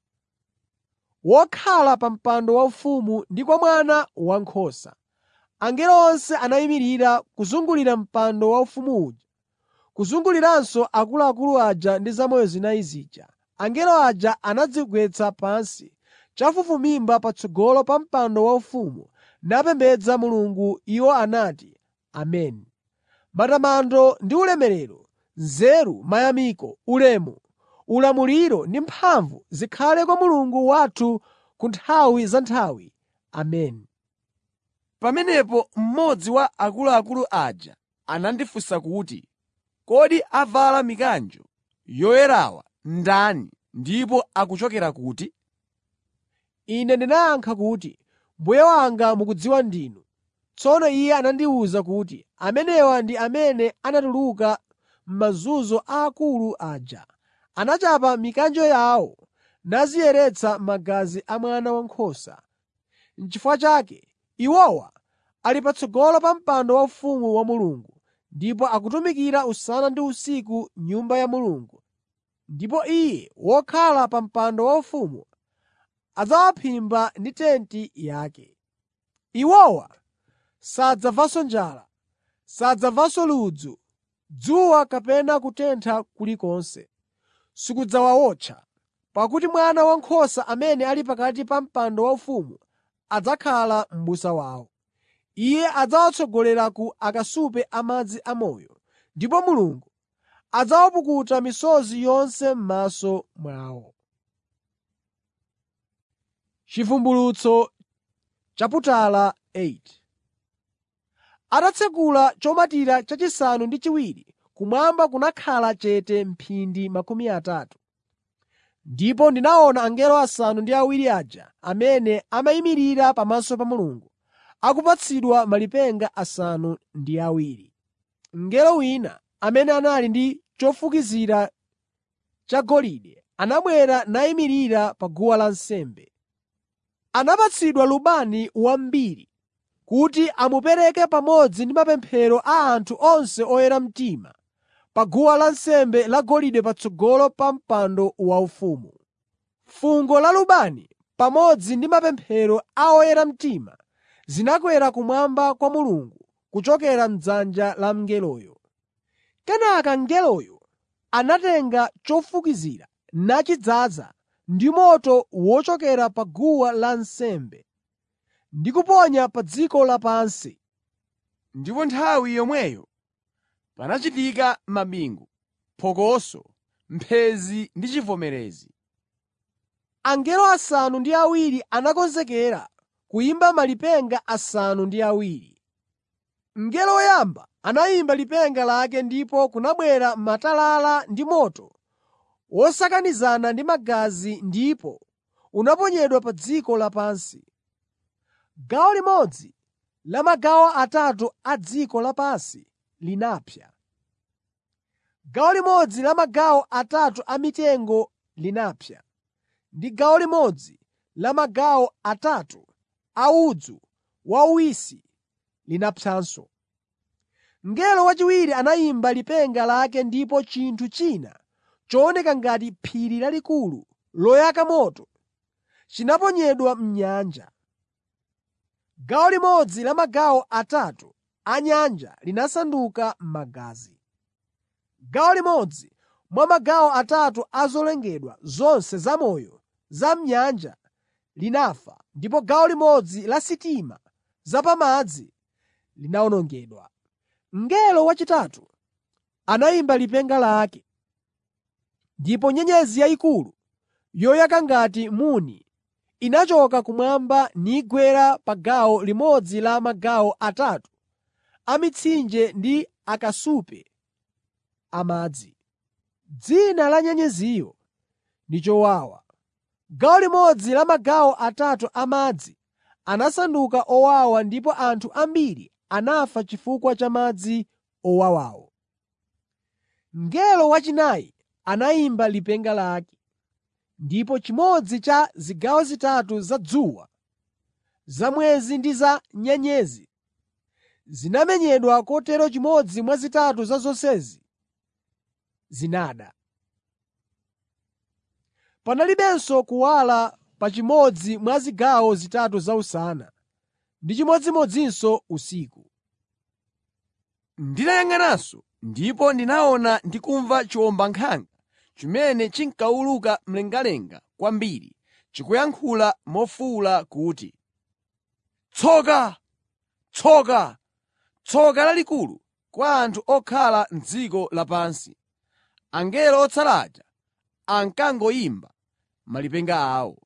wokhala pa mpando waufumu ndi kwa Mwana Wankhosa.” Angelo onse anayimirira kuzungulira mpando waufumu uja, kuzunguliranso akuluakulu aja ndi zamoyo zinayi zija. Angelo aja anadzigwetsa pansi chafufumimba patsogolo pa mpando waufumu napembedza Mulungu. Iwo anati, “Ameni.” Matamando ndi ulemerero, nzeru, mayamiko, ulemu, ulamuliro ndi mphamvu zikhale kwa Mulungu wathu ku nthawi za nthawi. Ameni. Pamenepo mmodzi wa akuluakulu aja anandifunsa kuti, “Kodi avala mikanjo yoyerawa ndani ndipo akuchokera kuti?” Ine ndinayankha kuti, “Mbuye wanga mukudziwa ndinu.” Tsono iye anandiwuza kuti, “Amenewa ndi amene anatuluka m'mazunzo aakulu aja. Anachapa mikanjo yawo naziyeretsa magazi a Mwana Wankhosa. N'chifukwa chake iwowa ali patsogolo pa mpando waufumu wa Mulungu ndipo akutumikira usana ndi usiku m'Nyumba ya Mulungu. Ndipo Iye wokhala pa mpando waufumu adzawaphimba ndi tenti yake. Iwowa sadzamvanso njala, sadzamvanso ludzu, dzuwa kapena kutentha kulikonse sikudzawawotcha, pakuti Mwana Wankhosa amene ali pakati pa mpando waufumu adzakhala m'busa wawo. Iye adzawatsogolera ku akasupe a madzi amoyo, ndipo Mulungu adzawapukuta misozi yonse m'maso mwawo. Chivumbulutso chaputala 8 Atatsekula chomatira chachisanu ndi chiwiri, kumwamba kunakhala chete mphindi makumi atatu. Ndipo ndinaona angelo asanu ndi awiri aja amene amayimirira pamaso pa Mulungu, akupatsidwa malipenga asanu ndi awiri. Mngelo wina, amene anali ndi chofukizira chagolide, anabwera nayimirira pa guwa lansembe. Anapatsidwa lubani wambiri kuti amupereke pamodzi ndi mapemphero a anthu onse oyera mtima pa guwa lansembe lagolide patsogolo pa mpando waufumu. Fungo la lubani pamodzi ndi mapemphero a oyera mtima zinakwera kumwamba kwa Mulungu kuchokera m'dzanja la mngeloyo. Kenaka mngeloyo anatenga chofukizira nachidzaza ndi moto wochokera pa guwa lansembe ndi kuponya pa dziko lapansi. Ndipo nthawi yomweyo panachitika mabingu, phokoso, mphenzi ndi chivomerezi. Angelo asanu ndi awiri anakonzekera kuyimba malipenga asanu ndi awiri. Mngelo woyamba anayimba lipenga lake ndipo kunabwera matalala ndi moto wosakanizana ndi magazi ndipo unaponyedwa pa dziko lapansi. Gawo limodzi la magawo atatu a dziko lapansi linapsa. Gawo limodzi la magawo atatu a mitengo linapsa, ndi gawo limodzi la magawo atatu a udzu wauwisi linapsanso. Mngelo wachiwiri anayimba lipenga lake ndipo chinthu china chooneka ngati phiri lalikulu loyaka moto chinaponyedwa m'nyanja. Gawo limodzi la magawo atatu a nyanja linasanduka magazi. Gawo limodzi mwa magawo atatu a zolengedwa zonse zamoyo za m'nyanja linafa ndipo gawo limodzi la sitima zapamadzi linawonongedwa. Mngelo wachitatu anayimba lipenga lake, ndipo nyenyezi yayikulu yoyaka ngati muni inachoka kumwamba nigwera pa gawo limodzi la magawo atatu a mitsinje ndi akasupe amadzi. Dzina la nyenyeziyo ndi chowawa. Gawo limodzi la magawo atatu amadzi anasanduka owawa ndipo anthu ambiri anafa chifukwa cha madzi owawawo. Mngelo wachinayi anayimba lipenga lake, ndipo chimodzi cha zigawo zitatu za dzuwa, za mwezi ndi za nyenyezi zinamenyedwa kotero chimodzi mwa zitatu za zonsezi zinada. Panalibenso kuwala pa chimodzi mwa zigawo zitatu za usana ndi chimodzimodzinso usiku. Ndinayang'ananso ndipo ndinaona ndi kumva chiwombankhanga chimene chinkawuluka mlengalenga kwambiri chikuyankhula mofuwula kuti, “Tsoka! Tsoka! Tsoka lalikulu kwa anthu okhala m'dziko lapansi!” Angelo otsala aja ankangoyimba malipenga awo.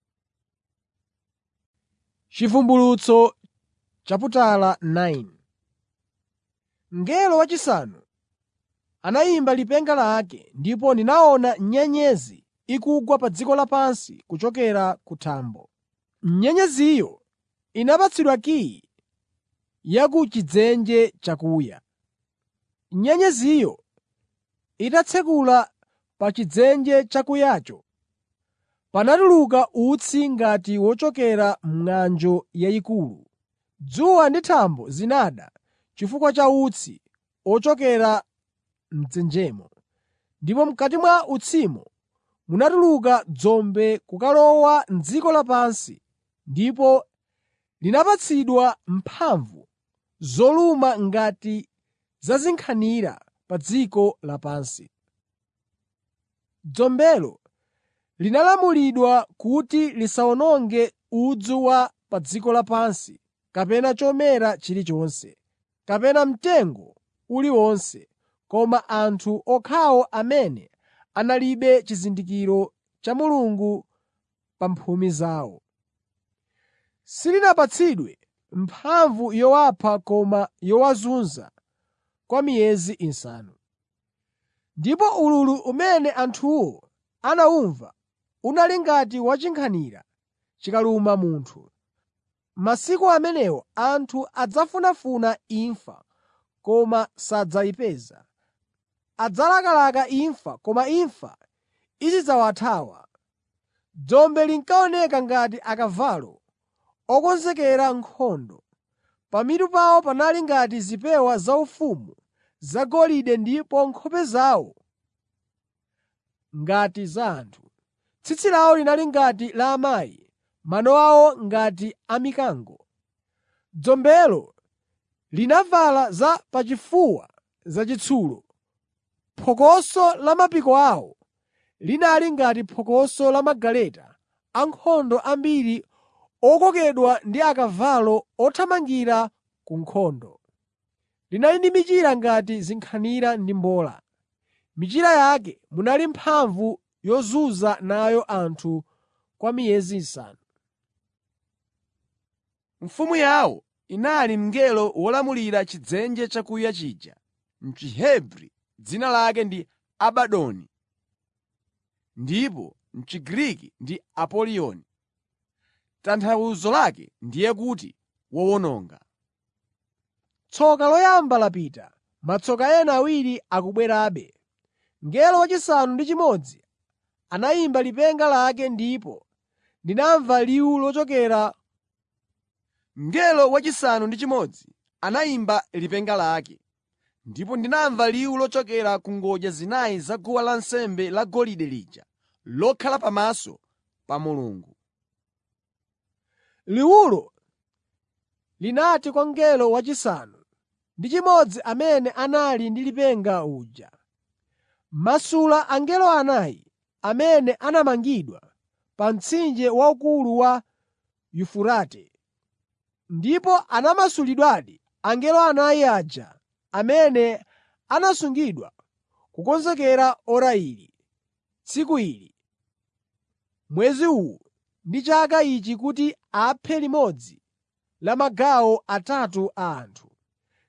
Chivumbulutso chaputala 9 Mngelo wachisanu anayimba lipenga lake ndipo ndinaona nyenyezi ikugwa pa dziko lapansi kuchokera ku thambo. Nyenyeziyo inapatsidwa kiyi ya ku chidzenje chakuya. Nyenyeziyo itatsekula pa chidzenje chakuyacho, panatuluka utsi ngati wochokera m'ng'anjo yayikulu. Dzuwa ndi thambo zinada chifukwa cha utsi ochokera m'dzenjemo, ndipo m'kati mwa utsimo munatuluka dzombe kukalowa m'dziko lapansi ndipo linapatsidwa mphamvu zoluma ngati za zinkhanira pa dziko lapansi. Dzombelo linalamulidwa kuti lisawononge udzu wa pa dziko lapansi kapena chomera chilichonse, kapena mtengo uliwonse, koma anthu okhawo amene analibe chizindikiro cha Mulungu pa mphumi zawo. Silinapatsidwe mphamvu yowapha koma yowazunza kwa miyezi isanu. Ndipo ululu umene anthuwo anawumva unali ngati wa chinkhanira chikaluma munthu. Masiku amenewo anthu adzafunafuna imfa koma sadzayipeza. Adzalakalaka imfa koma imfa izidzawathawa. Dzombe linkaoneka ngati akavalo okonzekera nkhondo. Pamitu pawo panali ngati zipewa zaufumu zagolide ndipo nkhope zawo ngati za anthu. Tsitsi lawo linali ngati la amayi, mano awo ngati a mikango. Dzombelo linavala za pachifuwa zachitsulo. Phokoso la mapiko awo linali ngati phokoso la magaleta ankhondo ambiri okokedwa ndi akavalo othamangira ku nkhondo. Linali ndi michira ngati zinkhanira ndi mbola. M'michira yake munali mphamvu yozunza nayo anthu kwa miyezi isanu. Mfumu yawo inali mngelo wolamulira chidzenje chakuya chija. M'Chihebri dzina lake ndi Abadoni, ndipo m'Chigriki ndi Apoliyoni. Tanthauzo lake ndiye kuti wowononga. Tsoka loyamba lapita, matsoka ena awiri akubwerabe. Mngelo wachisanu ndi chimodzi anayimba lipenga lake ndipo ndinamva liwu lochokera Mngelo wachisanu ndi chimodzi anayimba lipenga lake, ndipo ndinamva liwu lochokera ku ngodya zinayi za guwa lansembe lagolide lija lokhala pamaso pa Mulungu. Liwulo linati kwa mngelo wachisanu ndi chimodzi amene anali ndi lipenga uja, “Masula angelo anayi amene anamangidwa pa mtsinje waukulu wa Yufurate.” Ndipo anamasulidwadi angelo anayi aja amene anasungidwa kukonzekera ora ili, tsiku ili, mwezi uwu ndi chaka ichi kuti aphe limodzi la magawo atatu a anthu.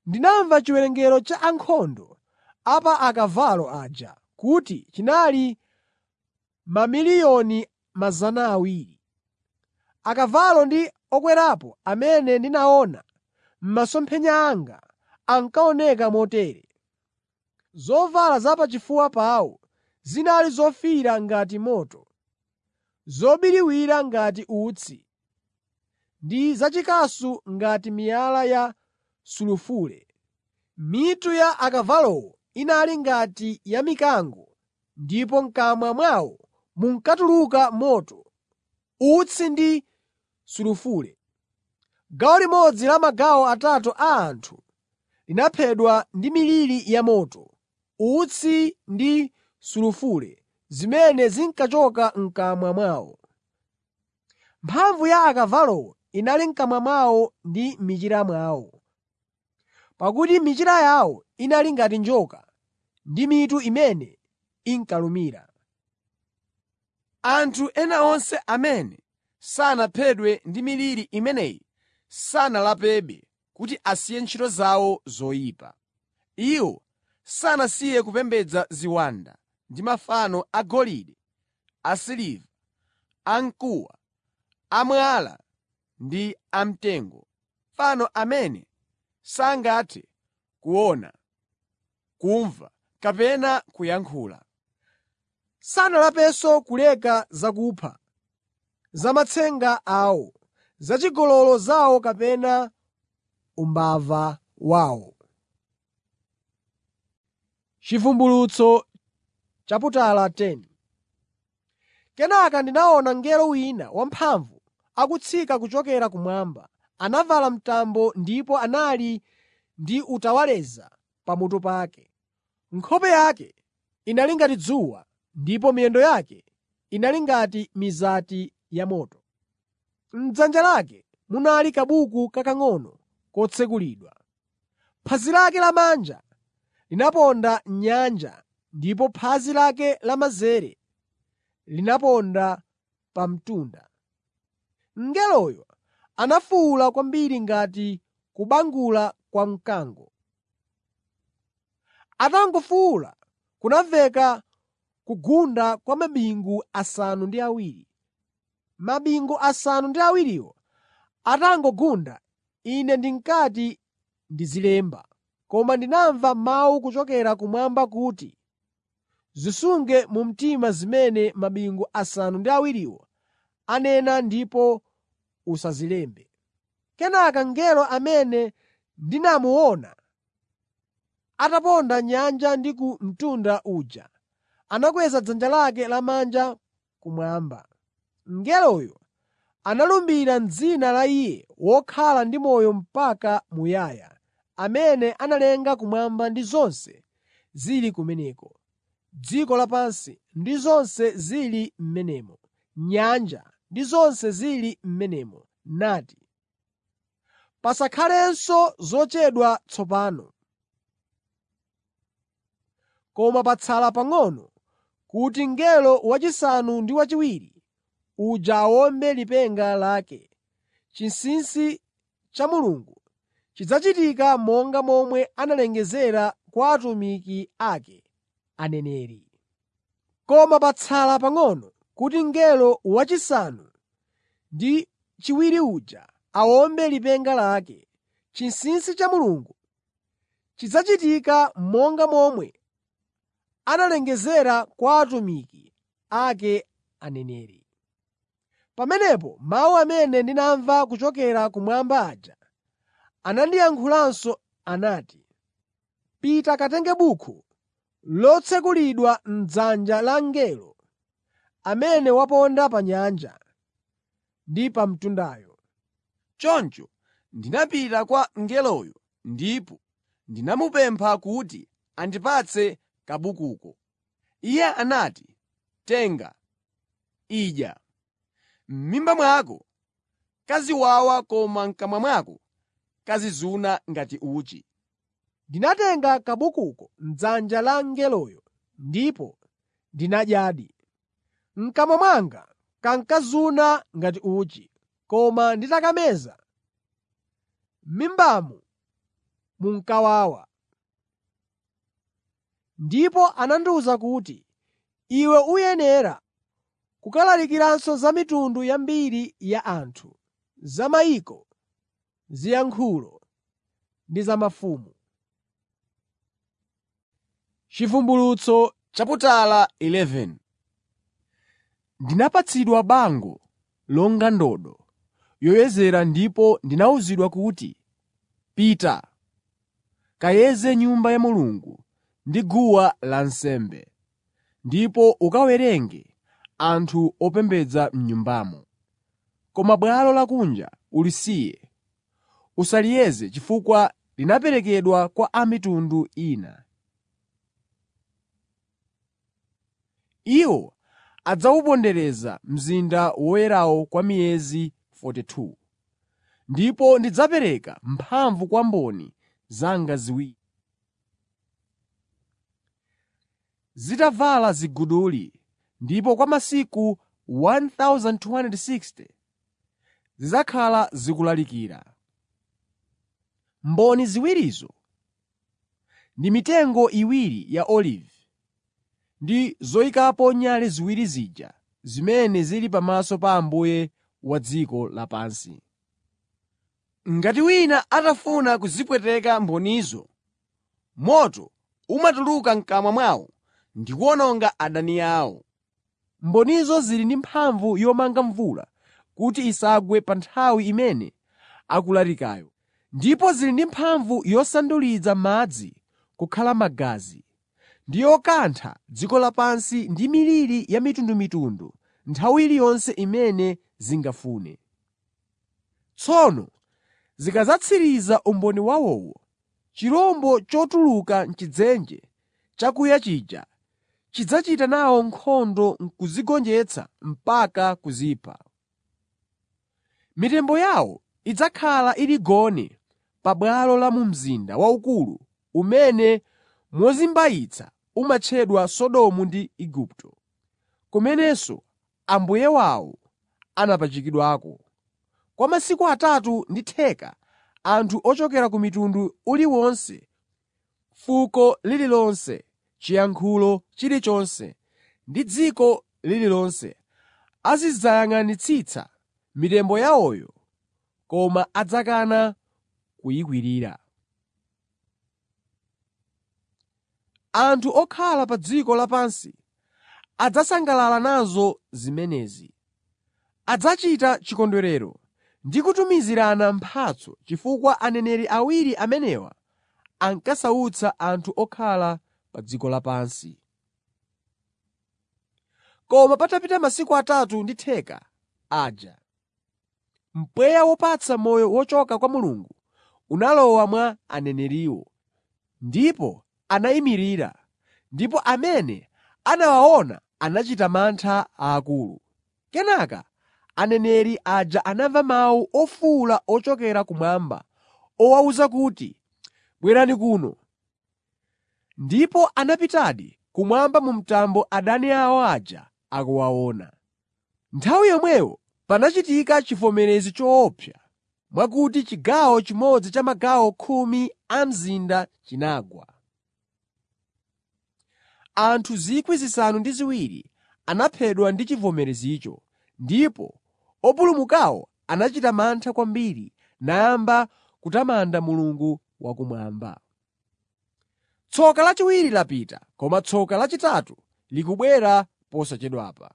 Ndinamva chiwerengero cha ankhondo a pa akavalo aja kuti chinali mamiliyoni 200. Akavalo ndi okwerapo amene ndinaona m'masomphenya anga ankaoneka motere: zovala zapachifuwa pawo zinali zofiira ngati moto, zobiriwira ngati utsi ndi zachikasu ngati miyala ya sulufule. Mitu ya akavalowo inali ngati ya mikango ndipo m'kamwa mwawo munkatuluka moto, utsi ndi sulufule. Gawo limodzi la magawo atatu a anthu linaphedwa ndi miliri yamoto, utsi ndi sulufule zimene zinkachoka m'kamwa mwawo. Mphamvu ya akavalowo inali m'kamwa mwawo ndi m'michira mwawo, pakuti michira yawo inali ngati njoka ndi mitu imene inkalumira. Anthu ena onse amene sanaphedwe ndi miliri imeneyi sanalapebe kuti asiye ntchito zawo zoyipa. Iwo sanasiye kupembedza ziwanda ndi mafano agolide, asiliva, amkuwa, amwala ndi amtengo, mafano amene sangathe kuona, kumva kapena kuyankhula. Sanalapenso kuleka zakupha, zamatsenga awo, zachigololo zawo kapena umbava wawo. Chivumbulutso chaputala 10 Kenaka ndinaona mngelo wina wamphamvu akutsika kuchokera kumwamba. Anavala mtambo ndipo anali ndi utawaleza pamutu pake. Nkhope yake inali ngati dzuwa ndipo miyendo yake inali ngati mizati yamoto. M'dzanja lake munali kabuku kakang'ono kotsekulidwa. Phazi lake lamanja linaponda m'nyanja ndipo phazi lake lamanzere linaponda pa mtunda. Mngeloyo anafuwula kwambiri ngati kubangula kwa mkango. Atangofuwula kunamveka kugunda kwa mabingu asanu ndi awiri. Mabingu asanu ndi awiriwo atangogunda, ine ndinkati ndizilemba, koma ndinamva mawu kuchokera kumwamba kuti, “Zisunge mu mtima zimene mabingu asanu ndi awiriwo anena ndipo usazilembe.” Kenaka mngelo amene ndinamuona ataponda m'nyanja ndi ku mtunda uja anakweza dzanja lake lamanja kumwamba. Mngeloyo analumbira m'dzina la Iye wokhala ndi moyo mpaka muyaya, amene analenga kumwamba ndi zonse zili kumeneko, dziko lapansi ndi zonse zili m'menemo, nyanja ndi zonse zili m'menemo, nati, “Pasakhalenso zochedwa tsopano, koma patsala pang'ono kuti mngelo wachisanu ndi chiwiri uja awombe lipenga lake. Chinsinsi cha Mulungu chidzachitika monga momwe analengezera kwa atumiki ake aneneri. Koma patsala pang'ono kuti mngelo wachisanu ndi chiwiri uja awombe lipenga lake. Chinsinsi cha Mulungu chidzachitika monga momwe analengezera kwa atumiki ake aneneri. Pamenepo mawu amene ndinamva kuchokera kumwamba aja anandiyankhulanso anati, “Pita katenge buku lotsekulidwa m'dzanja la mngelo amene waponda pa nyanja ndi pa mtundayo.” Choncho ndinapita kwa mngeloyo ndipo ndinamupempha kuti andipatse kabukuko. Iye anati, “Tenga, idya. M'mimba mwako kaziwawa koma m'kamwa mwako kazizuna ngati uchi.” Ndinatenga kabukuko m'dzanja la mngeloyo ndipo ndinadyadi. M'kamwa mwanga kankazuna ngati uchi, koma nditakameza, m'mimbamu munkawawa. Ndipo anandiwuza kuti, “Iwe uyenera kukalalikiranso za mitundu yambiri ya anthu, za mayiko, ziyankhulo ndi za mafumu.” Chivumbulutso chaputala 11 Ndinapatsidwa bango longa ndodo yoyezera ndipo ndinawuzidwa kuti, “Pita, kayeze Nyumba ya Mulungu ndi guwa lansembe, ndipo ukawerenge anthu opembedza m'Nyumbamo. Koma bwalo lakunja ulisiye, usaliyeze chifukwa linaperekedwa kwa a mitundu ina. Iwo adzawupondereza mzinda woyerawo kwa miyezi 42. Ndipo ndidzapereka mphamvu kwa mboni zanga ziwiri. Zitavala ziguduli ndipo kwa masiku 1,260 zidzakhala zikulalikira. Mboni ziwirizo ndi mitengo iwiri ya olivi ndi zoyikapo nyale ziwiri zija zimene zili pamaso pa Ambuye wa dziko lapansi. Ngati wina atafuna kuzipweteka mbonizo, moto umatuluka m'kamwa mwawo ndi kuwononga adani awo. Mbonizo zili ndi mphamvu yomanga mvula kuti isagwe pa nthawi imene akulalikayo, ndipo zili ndi mphamvu yosandulitsa madzi kukhala magazi ndi yokantha dziko lapansi ndi miliri ya mitundumitundu nthawi iliyonse imene zingafune. Tsono zikadzatsiriza umboni wawowo, chirombo chotuluka m'chidzenje chakuya chija chidzachita nawo nkhondo n'kuzigonjetsa mpaka kuzipha. Mitembo yawo idzakhala ili gone pa bwalo la mu mzinda waukulu umene mozimbayitsa umatchedwa Sodomu ndi Igupto, kumenenso Ambuye wawo anapachikidwako. Kwa masiku atatu ndi theka anthu ochokera ku mitundu uliwonse, fuko lililonse, chiyankhulo chilichonse ndi dziko lililonse azidzayang'anitsitsa mitembo yawoyo koma adzakana kuyikwirira. Anthu okhala pa dziko lapansi adzasangalala nazo zimenezi. Adzachita chikondwerero ndi kutumizirana mphatso chifukwa aneneri awiri amenewa ankasautsa anthu okhala pa dziko lapansi. Koma patapita masiku atatu ndi theka aja, mpweya wopatsa moyo wochoka kwa Mulungu unalowa mwa aneneriwo, ndipo anayimirira, ndipo amene anawaona anachita mantha aakulu. Kenaka aneneri aja anamva mawu ofuwula ochokera kumwamba owawuza kuti, “Bwerani kuno!” Ndipo anapitadi kumwamba mu mtambo adani awo aja akuwaona. Nthawi yomweyo panachitika chivomerezi choopsa mwakuti chigawo chimodzi cha magawo khumi a mzinda chinagwa. Anthu 7,000 anaphedwa ndi chivomerezicho, ndipo opulumukawo anachita mantha kwambiri nayamba kutamanda Mulungu wakumwamba. Tsoka lachiwiri lapita, koma tsoka lachitatu likubwera posachedwapa.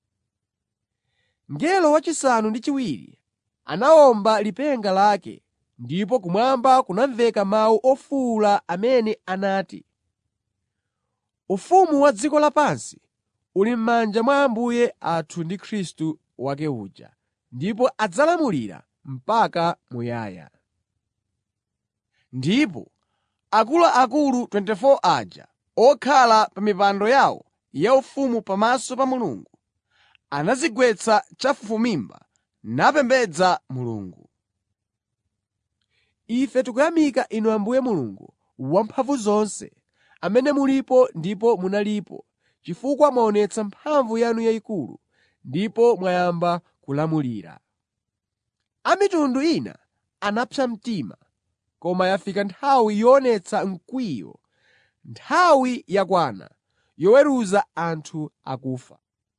Mngelo wachisanu ndi chiwiri anawomba lipenga lake ndipo kumwamba kunamveka mawu ofuwula amene anati, “Ufumu wa dziko lapansi uli m'manja mwa Ambuye athu ndi Khristu wake uja, ndipo adzalamulira mpaka muyaya.” Ndipo akuluakulu 24 aja okhala pa mipando yawo yaufumu pamaso pa Mulungu anadzigwetsa chafufumimba napembedza Mulungu. Ife tikuyamika Inu Ambuye Mulungu Wamphamvuzonse, amene mulipo ndipo munalipo, chifukwa mwaonetsa mphamvu yanu yayikulu ndipo mwayamba kulamulira. A mitundu ina anapsa mtima, koma yafika nthawi yoonetsa mkwiyo, nthawi yakwana yoweruza anthu akufa,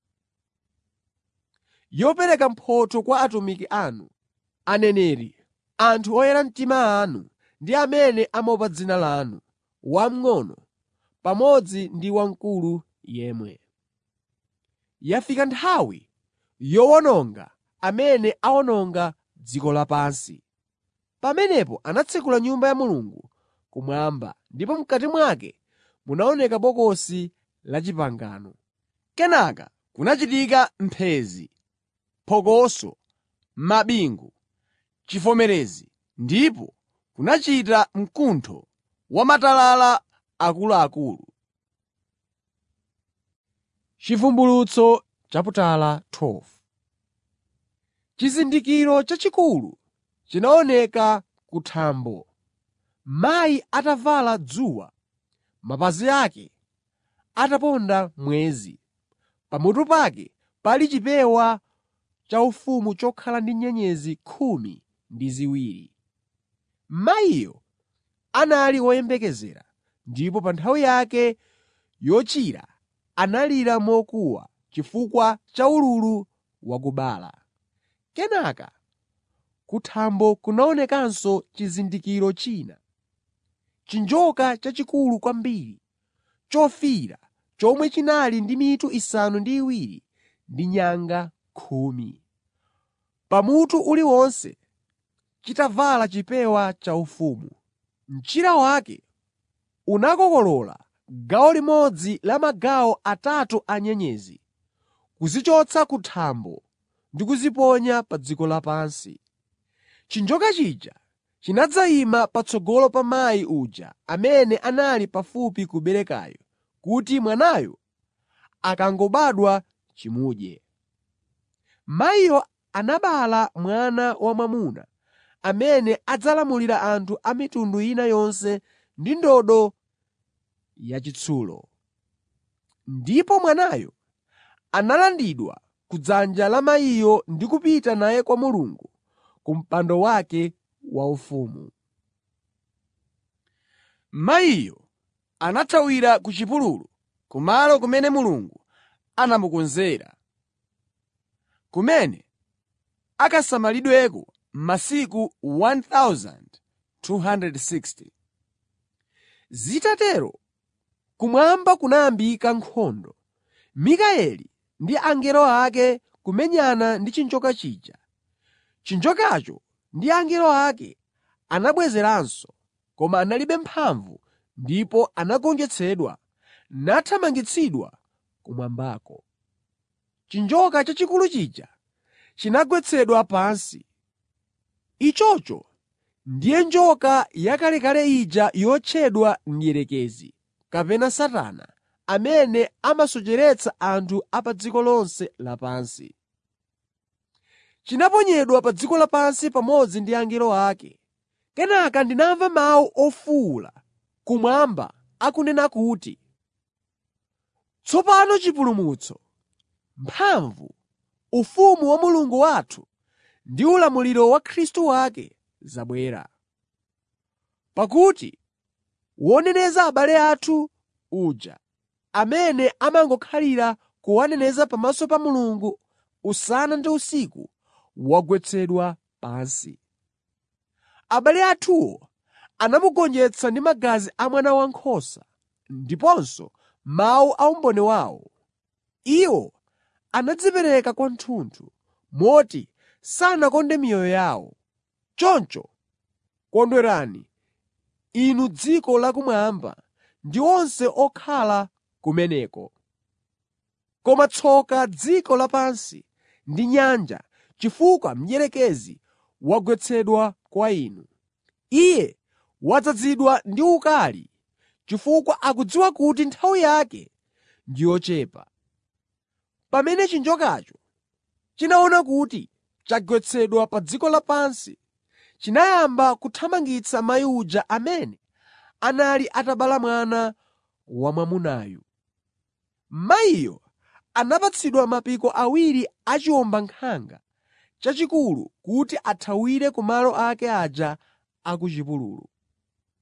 yopereka mphotho kwa atumiki anu, aneneri, anthu oyera mtima anu ndi amene amaopa dzina lanu, wamng'ono pamodzi ndi wamkulu yemwe. Yafika nthawi yowononga amene awononga dziko lapansi. Pamenepo anatsekula Nyumba ya Mulungu kumwamba, ndipo m'kati mwake munaoneka Bokosi la Chipangano. Kenaka kunachitika mphenzi, phokoso, mabingu, chivomerezi ndipo kunachita mkuntho wa matalala akuluakulu. Chivumbulutso chaputala 12 Chizindikiro chachikulu chinaoneka ku thambo. Mayi atavala dzuwa, mapazi ake ataponda mwezi, pamutu pake pali chipewa chaufumu chokhala ndi nyenyezi khumi ndi ziwiri. Mayiyo anali woyembekezera ndipo pa nthawi yake yochira analira mokuwa chifukwa cha ululu wakubala. Kenaka ku thambo kunaonekanso chizindikiro china, chinjoka chachikulu kwambiri, chofiira, chomwe chinali ndi mitu isanu ndi iwiri ndi nyanga khumi. Pamutu uliwonse chitavala chipewa chaufumu. Mchira wake unakokolola gawo limodzi la magawo atatu a nyenyezi, kuzichotsa ku thambo ndi kuziponya pa dziko lapansi. Chinjoka chija chinadzayima patsogolo pa mayi uja amene anali pafupi kuberekayo kuti mwanayo akangobadwa chimudye. Mayiyo anabereka mwana wamwamuna amene adzalamulira anthu a mitundu ina yonse ndi ndodo yachitsulo. Ndipo mwanayo analandidwa ku dzanja la mayiyo ndi kupita naye kwa Mulungu ku mpando wake waufumu. Mayiyo anathawira ku chipululu, kumalo kumene Mulungu anamukonzera, kumene akasamalidweko masiku 1,260. Zitatero, kumwamba kunayambika nkhondo, Mikayeli ndi angelo ake kumenyana ndi chinjoka chija. Chinjokacho ndi angelo ake anabwezeranso, koma analibe mphamvu ndipo anagonjetsedwa nathamangitsidwa kumwambako. Chinjoka chachikulu chija chinagwetsedwa pansi. Ichocho ndiye njoka yakalekale ija yotchedwa Mdierekezi kapena Satana, amene amasocheretsa anthu a pa dziko lonse lapansi. Chinaponyedwa pa dziko lapansi pamodzi ndi angelo ake. Kenaka ndinamva mawu ofuwula kumwamba akunena kuti, “Tsopano chipulumutso, mphamvu, ufumu wa Mulungu wathu ndi ulamuliro wa Khristu wake zabwera. Pakuti woneneza abale athu uja, amene amangokhalira kuwaneneza pamaso pa Mulungu usana ndi usiku, wagwetsedwa pansi. Abale athuwo anamugonjetsa ndi magazi a Mwana Wankhosa ndiponso mawu a umboni wawo. Iwo anadzipereka kwathunthu moti sanakonde miyoyo yawo. Choncho kondwerani, inu dziko lakumwamba ndi onse okhala kumeneko. Koma tsoka dziko lapansi ndi nyanja chifukwa mdierekezi wagwetsedwa kwa inu. Iye wadzazidwa ndi ukali chifukwa akudziwa kuti nthawi yake ndi yochepa. Pamene chinjokacho chinaona kuti chagwetsedwa pa dziko lapansi, chinayamba kuthamangitsa mayi uja amene anali atabala mwana wamwamunayu. Mayiyo anapatsidwa mapiko awiri a chiwombankhanga chachikulu kuti athawire ku malo ake aja a ku chipululu.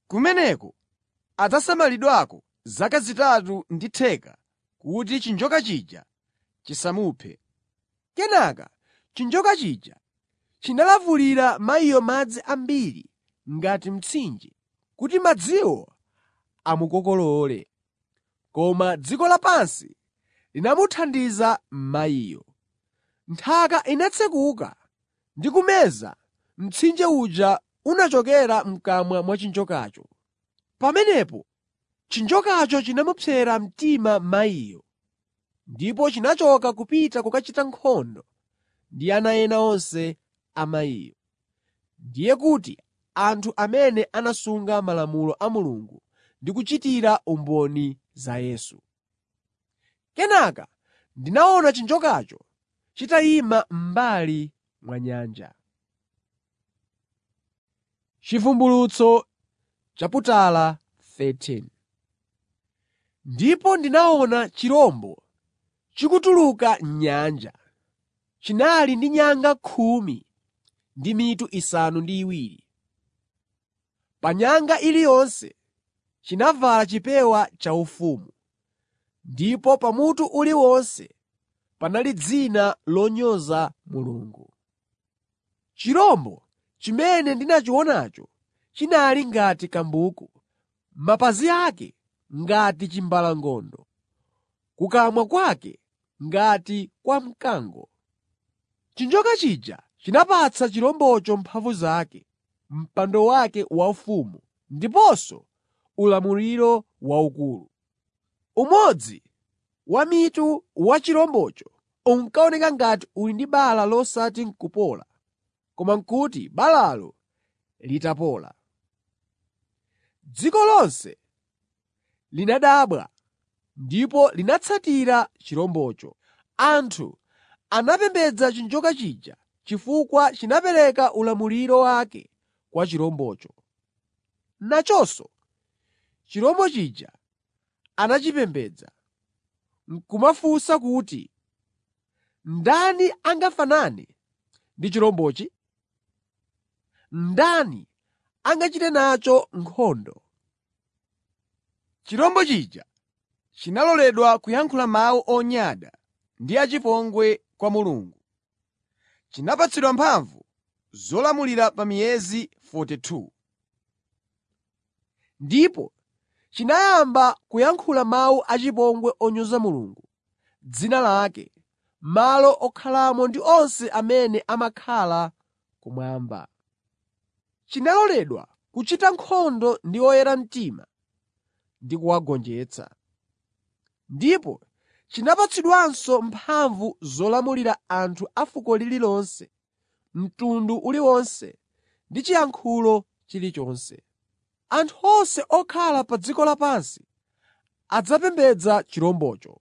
Kumeneko adzasamalidwako zaka zitatu ndi theka kuti chinjoka chija chisamuphe. Kenaka chinjoka chija chinalavulira mayiyo madzi ambiri ngati mtsinje kuti madziwo amukokolole. Koma dziko lapansi linamuthandiza mayiyo. Nthaka inatsekuka ndi kumeza mtsinje uja unachokera m'kamwa mwa chinjokacho. Pamenepo chinjokacho chinamupsera mtima mayiyo, ndipo chinachoka kupita kukachita nkhondo ndi ana ena onse a mayiyo. Ndiye kuti anthu amene anasunga malamulo a Mulungu ndi kuchitira umboni za Yesu. Kenaka ndinaona chinjokacho chitayima m'mbali mwa nyanja. Chivumbulutso chaputala 13 Ndipo ndinaona chirombo chikutuluka m'nyanja. Chinali ndi nyanga khumi ndi mitu isanu ndi iwiri. Pa nyanga iliyonse chinavala chipewa chaufumu, ndipo pamutu uliwonse panali dzina lonyoza Mulungu. Chirombo chimene ndinachionacho chinali ngati kambuku, mapazi ake ngati chimbalangondo, kukamwa kwake ngati kwa mkango. Chinjoka chija chinapatsa chirombocho mphamvu zake, mpando wake waufumu ndiponso ulamuliro waukulu. Umodzi wa mitu wa chirombocho unkaoneka ngati uli ndi bala losati n'kupola, koma n'kuti balalo litapola. Dziko lonse linadabwa ndipo linatsatira chirombocho. Anthu anapembedza chinjoka chija chifukwa chinapereka ulamuliro wake kwa chirombocho. Nachonso chirombo chija anachipembedza, n'kumafunsa kuti, “Ndani angafanane ndi chirombochi? Ndani angachite nacho nkhondo?” Chirombo chija chinaloledwa kuyankhula mawu onyada ndi achipongwe kwa Mulungu. Chinapatsidwa mphamvu zolamulira pa miyezi 42. Ndipo chinayamba kuyankhula mawu achipongwe onyoza Mulungu, dzina lake, malo okhalamo ndi onse amene amakhala kumwamba. Chinaloledwa kuchita nkhondo ndi oyera mtima ndi kuwagonjetsa. Ndipo chinapatsidwanso mphamvu zolamulira anthu a fuko lililonse, mtundu uliwonse ndi chiyankhulo chilichonse. Anthu onse okhala pa dziko lapansi adzapembedza chirombocho.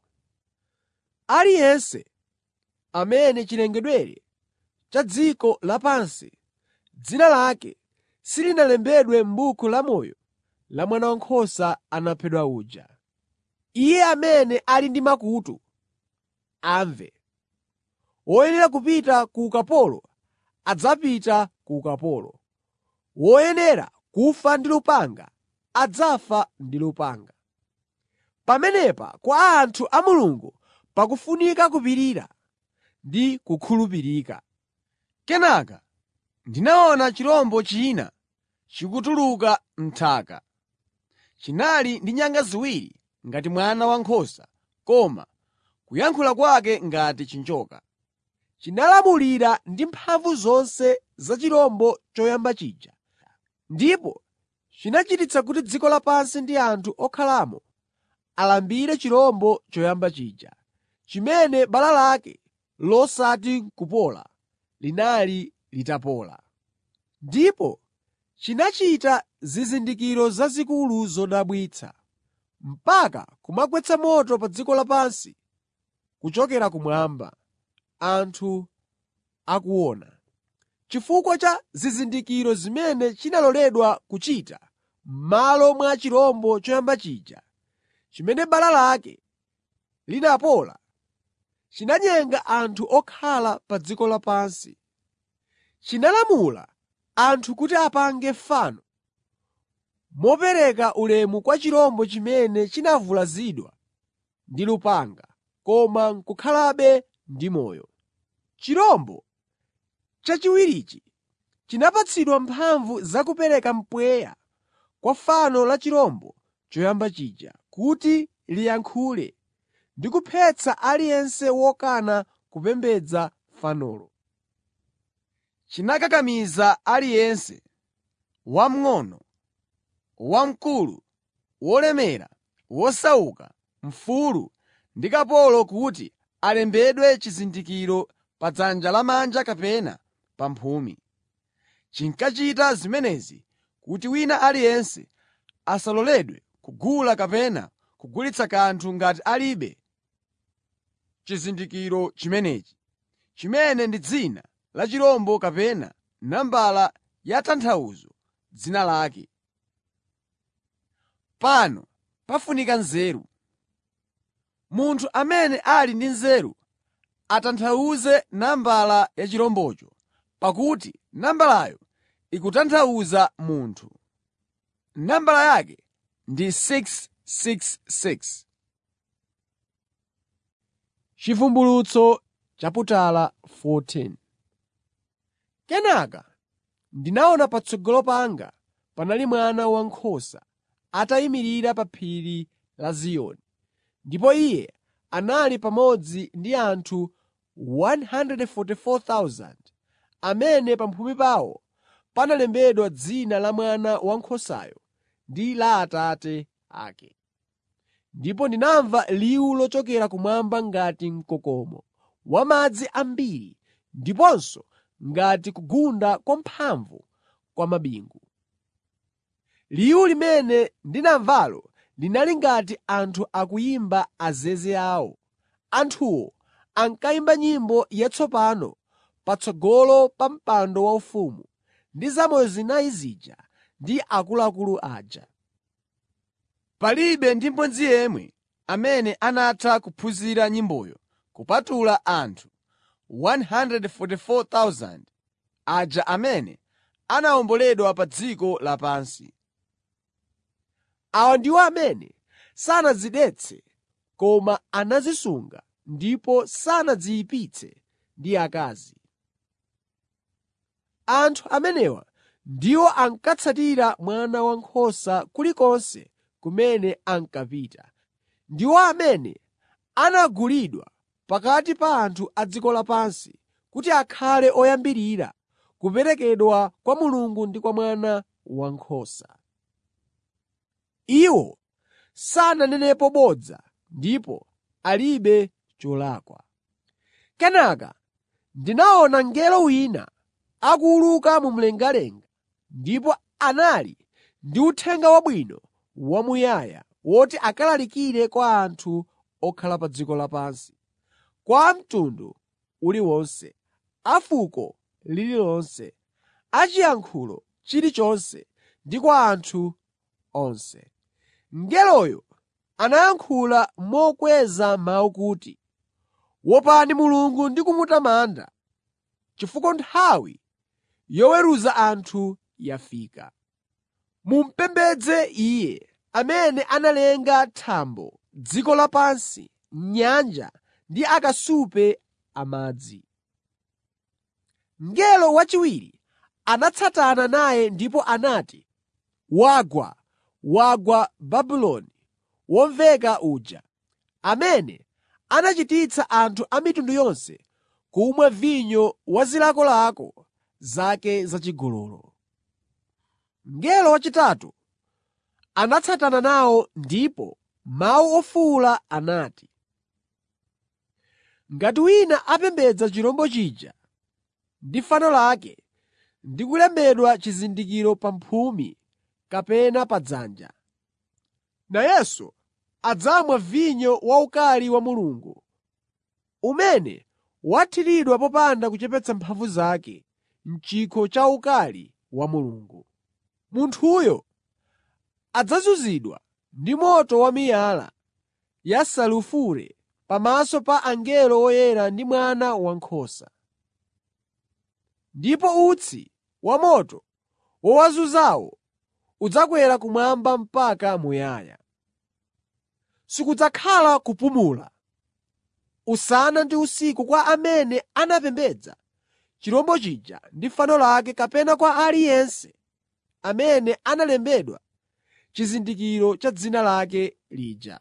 Aliyense amene chilengedwere cha dziko lapansi dzina lake silinalembedwe m'buku lamoyo la Mwana Wankhosa anaphedwa uja. Iye amene ali ndi makutu, amve. Woyenera kupita ku ukapolo adzapita ku ukapolo. Woyenera kufa ndi lupanga adzafa ndi lupanga. Pamenepa kwa anthu a Mulungu pakufunika kupirira ndi kukhulupirika. Kenaka ndinaona chirombo china chikutuluka m'nthaka. Chinali ndi nyanga ziwiri ngati mwana wankhosa, koma kuyankhula kwake ngati chinjoka. Chinalamulira ndi mphamvu zonse za chirombo choyamba chija, ndipo chinachititsa kuti dziko lapansi ndi anthu okhalamo alambire chirombo choyamba chija, chimene bala lake losati n'kupola linali litapola. Ndipo chinachita zizindikiro zazikulu zodabwitsa, mpaka kumagwetsa moto pa dziko lapansi kuchokera kumwamba, anthu akuona. Chifukwa cha zizindikiro zimene chinaloledwa kuchita m'malo mwa chirombo choyamba chija, chimene bala lake linapola, chinanyenga anthu okhala pa dziko lapansi. Chinalamula anthu kuti apange fano mopereka ulemu kwa chirombo chimene chinavulazidwa ndi lupanga, koma n'kukhalabe ndi moyo. Chirombo chachiwirichi chinapatsidwa mphamvu zakupereka mpweya kwa fano la chirombo choyamba chija, kuti liyankhule ndi kuphetsa aliyense wokana kupembedza fanolo. Chinakakamiza aliyense, wamng'ono, wamkulu, wolemera, wosauka, mfulu ndi kapolo kuti alembedwe chizindikiro pa dzanja lamanja kapena pa mphumi. Chinkachita zimenezi kuti wina aliyense asaloledwe kugula kapena kugulitsa kanthu ngati alibe chizindikiro chimenechi, chimene ndi dzina la chirombo kapena nambala ya tanthauzo dzina lake. Pano pafunika nzeru. Munthu amene ali ndi nzeru atanthauze nambala ya chirombocho, pakuti nambalayo ikutanthauza munthu. Nambala yake ndi 666. Chivumbulutso chaputala 14 Kenaka ndinaona patsogolo panga panali Mwana Wankhosa atayimirira pa phiri la Ziyoni, ndipo Iye anali pamodzi ndi anthu 144,000 amene pamphumi pawo panalembedwa dzina la Mwana Wankhosayo ndi la Atate ake. Ndipo ndinamva liwu lochokera kumwamba ngati mkokomo wamadzi ambiri ndiponso ngati kugunda kwamphamvu kwa mabingu. Liwu limene ndinamvalo linali ngati anthu akuyimba azeze awo. Anthuwo ankayimba nyimbo yatsopano patsogolo pa mpando waufumu ndi zamoyo zinayi zija ndi akuluakulu aja. Palibe ndi mmodzi yemwe amene anatha kuphunzira nyimboyo kupatula anthu 144,000 aja amene anawomboledwa pa dziko lapansi. Awa ndiwo amene sanadzidetse koma anadzisunga ndipo sanadziyipitse ndi akazi. Anthu amenewa ndiwo ankatsatira Mwana Wankhosa kulikonse kumene ankapita. Ndiwo amene anagulidwa pakati pa anthu a dziko lapansi kuti akhale oyambirira kuperekedwa kwa Mulungu ndi kwa Mwana Wankhosa. Iwo sananenepo bodza ndipo alibe cholakwa. Kenaka ndinaona mngelo wina akuwuluka mu mlengalenga ndipo anali ndi uthenga wabwino wamuyaya woti akalalikire kwa anthu okhala pa dziko lapansi, kwa a mtundu uliwonse, a fuko lililonse, a chiyankhulo chilichonse ndi kwa anthu onse. Mngeloyo anayankhula mokweza mawu kuti, “Wopani Mulungu ndi kumutamanda, chifukwa nthawi yoweruza anthu yafika. Mumupembedze Iye amene analenga thambo, dziko lapansi, nyanja ndi akasupe amadzi.” Mngelo wachiwiri anatsatana naye ndipo anati, “Wagwa, wagwa Babuloni womveka uja, amene anachititsa anthu a mitundu yonse kumwa vinyo wa zilakolako zake zachigololo.” Mngelo wachitatu anatsatana nawo ndipo mawu ofuwula anati, “Ngati wina apembedza chirombo chija ndi fano lake ndi kulembedwa chizindikiro pa mphumi kapena pa dzanja, nayenso adzamwa vinyo wa ukali wa Mulungu, umene wathiridwa popanda kuchepetsa mphamvu zake m'chikho cha ukali wa Mulungu. Munthuyo adzazunzidwa ndi moto wamiyala yasulufure pamaso pa angelo oyera ndi Mwana Wankhosa. Ndipo utsi wamoto wowazunzawo udzakwera kumwamba mpaka muyaya. Sikudzakhala kupumula usana ndi usiku kwa amene anapembedza chirombo chija ndi fano lake kapena kwa aliyense amene analembedwa chizindikiro cha dzina lake lija.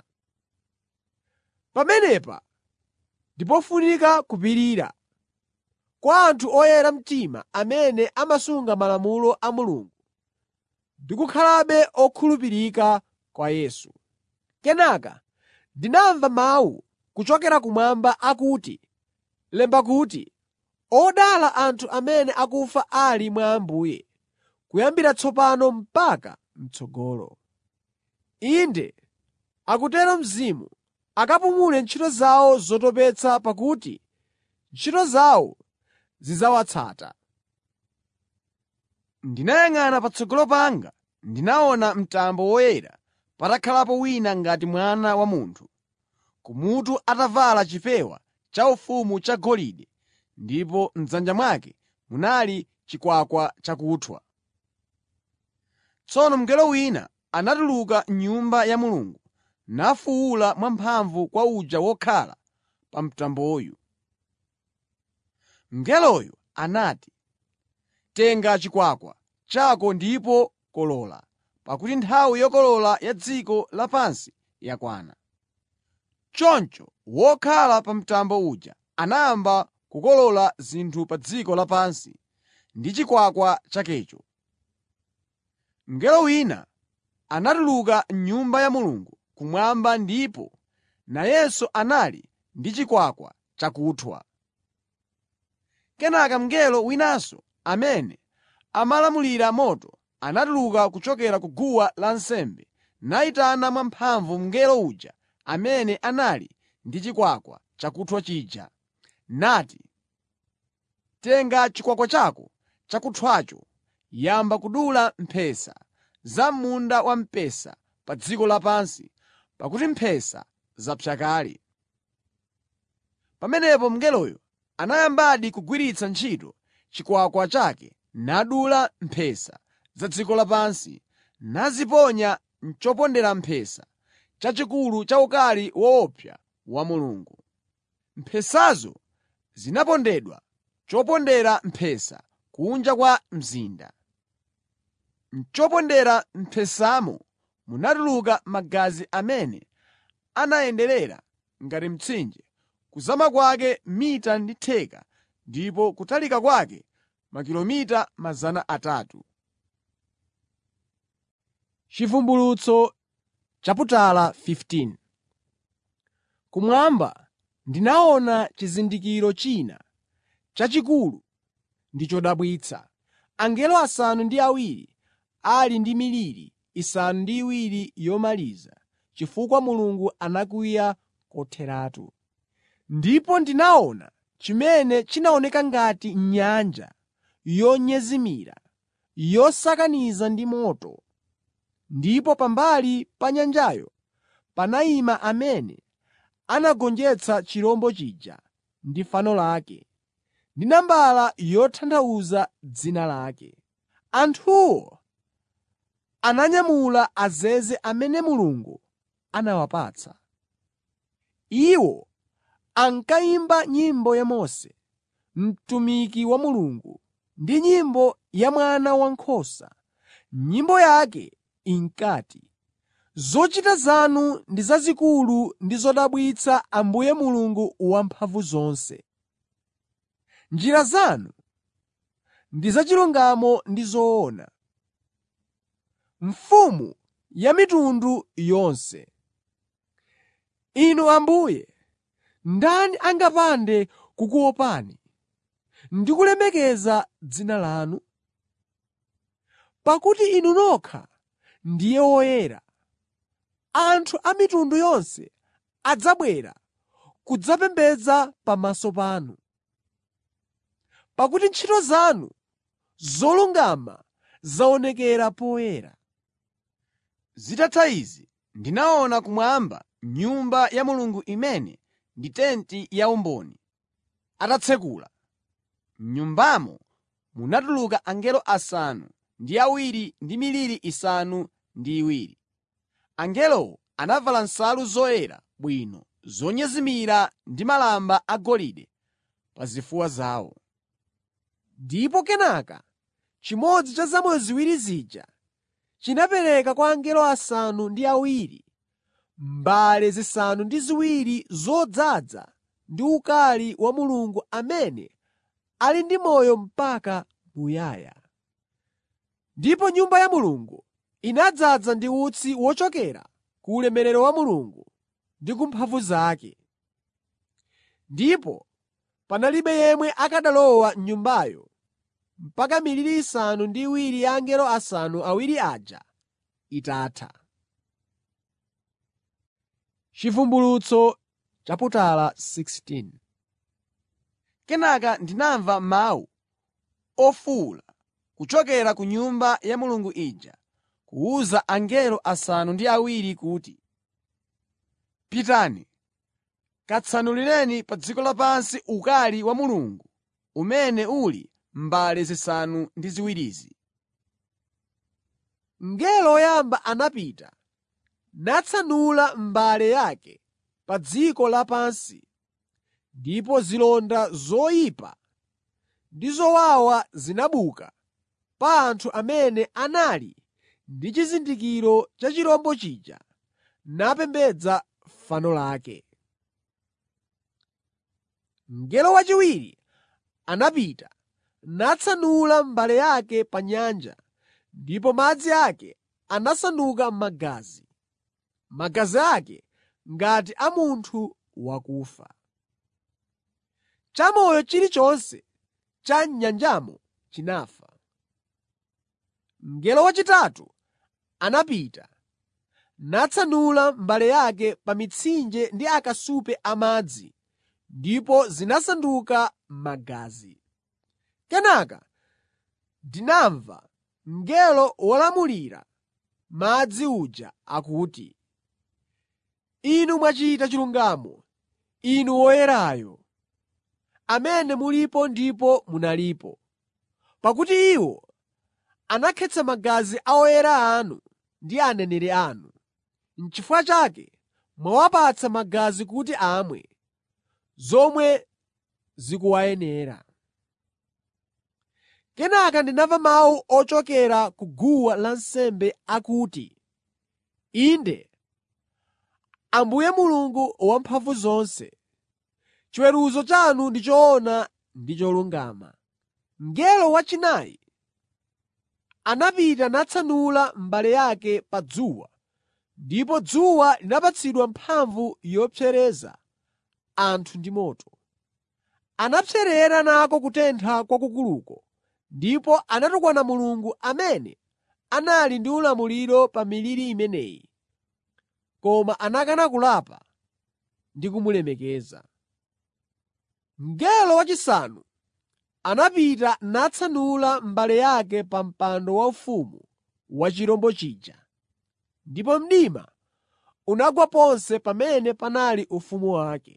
Pamenepa ndi pofunika kupirira kwa anthu oyera mtima amene amasunga malamulo a Mulungu ndi kukhalabe okhulupirika kwa Yesu. Kenaka ndinamva mawu kuchokera kumwamba akuti, “Lemba kuti, odala anthu amene akufa ali mwa Ambuye, kuyambira tsopano mpaka m'tsogolo.” Inde, akutero Mzimu, akapumule ntchito zawo zotopetsa pakuti ntchito zawo zidzawatsata. Ndinayang'ana patsogolo panga ndinaona mtambo woyera patakhalapo wina ngati Mwana wa Munthu. Kumutu atavala chipewa chaufumu chagolide ndipo m'dzanja mwake munali chikwakwa chakuthwa. Tsono mngelo wina anatuluka m'Nyumba ya Mulungu nafuwula mwamphamvu kwa uja wokhala pa mtamboyu. Mngeloyo anati, “Tenga chikwakwa chako ndipo kolola, pakuti nthawi yokolola ya dziko lapansi yakwana.” Choncho wokhala pa mtambo uja anayamba kukolola zinthu pa dziko lapansi ndi chikwakwa chakecho. Mngelo wina anatuluka m'Nyumba ya Mulungu kumwamba ndipo nayenso anali ndi chikwakwa chakuthwa. Kenaka mngelo winanso amene amalamulira moto anatuluka kuchokera ku guwa lansembe nayitana mwamphamvu mngelo uja amene anali ndi chikwakwa chakuthwa chija, nati, “Tenga chikwakwa chako chakuthwacho, yamba kudula mphesa za m'munda wamphesa pa dziko lapansi, pakuti mphesa zapsa kale.” Pamenepo mngeloyo anayambadi kugwiritsa ntchito chikwakwa chake nadula mphesa za dziko lapansi naziponya m'chopondera mphesa chachikulu cha ukali woopsa wa Mulungu. Mphesazo zinapondedwa chopondera mphesa kunja kwa mzinda. M'chopondera mphesamo munatuluka magazi amene anayenderera ngati mtsinje, kuzama kwake mita ndi theka ndipo kutalika kwake makilomita 300. Chivumbulutso chaputala 15 Kumwamba ndinaona chizindikiro china chachikulu ndi chodabwitsa: angelo asanu ndi awiri ali ndi miliri isanu ndi iwiri yomaliza, chifukwa Mulungu anakwiya kotheratu. Ndipo ndinaona chimene chinaoneka ngati nyanja yonyezimira, yosakaniza ndi moto. Ndipo pambali pa nyanjayo panayima amene anagonjetsa chirombo chija ndi fano lake, ndi nambala yotanthauza dzina lake. Anthuwo ananyamula azeze amene Mulungu anawapatsa. Iwo ankayimba nyimbo ya Mose, mtumiki wa Mulungu, ndi nyimbo ya Mwana Wankhosa. Nyimbo yake inkati: “Zochita zanu ndi zazikulu ndi zodabwitsa Ambuye Mulungu Wamphamvuzonse. Njira zanu ndi zachilungamo ndi zoona, Mfumu ya mitundu yonse. Inu Ambuye, ndani angapande kukuopani ndi kulemekeza dzina lanu? Pakuti Inu nokha ndiye woyera. Anthu a mitundu yonse adzabwera kudzapembedza pamaso panu. Pakuti ntchito zanu zolungama zaonekera poyera. Zitatha izi, ndinaona kumwamba Nyumba ya Mulungu imene ndi tenti ya umboni, atatsekula. M'nyumbamo munatuluka angelo asanu ndi awiri ndi miliri isanu ndi iwiri. Angelowo anavala nsalu zoyera bwino zonyezimira ndi malamba agolide pa zifuwa zawo. Ndipo kenaka chimodzi cha zamoyo ziwiri zija chinapereka kwa angelo asanu ndi awiri mbale zisanu ndi ziwiri zodzaza ndi ukali wa Mulungu amene ali ndi moyo mpaka muyaya. Ndipo Nyumba ya Mulungu inadzaza ndi utsi wochokera ku ulemerero wa Mulungu ndi ku mphamvu zake. Ndipo panalibe yemwe akanalowa m'Nyumbayo mpaka miliri isanu ndi iwiri ya angelo asanu awiri aja itatha. Chivumbulutso chaputala 16 Kenaka ndinamva mawu ofuwula kuchokera ku Nyumba ya Mulungu ija kuwuza angelo asanu ndi awiri kuti, “Pitani, katsanulireni pa dziko lapansi ukali wa Mulungu umene uli m'mbale zisanu ndi ziwirizi.” Mngelo woyamba anapita natsanula mbale yake pa dziko lapansi ndipo zilonda zoyipa ndi zowawa zinabuka pa anthu amene anali ndi chizindikiro cha chirombo chija napembedza fano lake. Mngelo wachiwiri anapita natsanula mbale yake pa nyanja ndipo madzi ake anasanduka magazi, magazi ake ngati a munthu wakufa. Chamoyo chilichonse cha m'nyanjamo chinafa. Mngelo wachitatu anapita natsanula mbale yake pa mitsinje ndi akasupe amadzi ndipo zinasanduka magazi. Kenaka ndinamva mngelo wolamulira madzi uja akuti, “Inu mwachita chilungamo, Inu Woyerayo, amene mulipo ndipo munalipo, pakuti iwo anakhetsa magazi a oyera anu ndi aneneri anu. N'chifukwa chake mwawapatsa magazi kuti amwe, zomwe zikuwayenera.” Kenaka ndinamva mawu ochokera ku guwa lansembe akuti, “Inde, Ambuye Mulungu Wamphamvuzonse, chiweruzo chanu ndi choona ndi cholungama.” Mngelo wachinayi anapita natsanula mbale yake pa dzuwa, ndipo dzuwa linapatsidwa mphamvu yopsereza anthu ndi moto. Anapserera nako kutentha kwakukuluko ndipo anatukwana Mulungu amene anali ndi ulamuliro pa miliri imeneyi, koma anakana kulapa ndi kumulemekeza. Mngelo wachisanu anapita natsanula mbale yake pa mpando waufumu wa chirombo chija, ndipo mdima unagwa ponse pamene panali ufumu wake.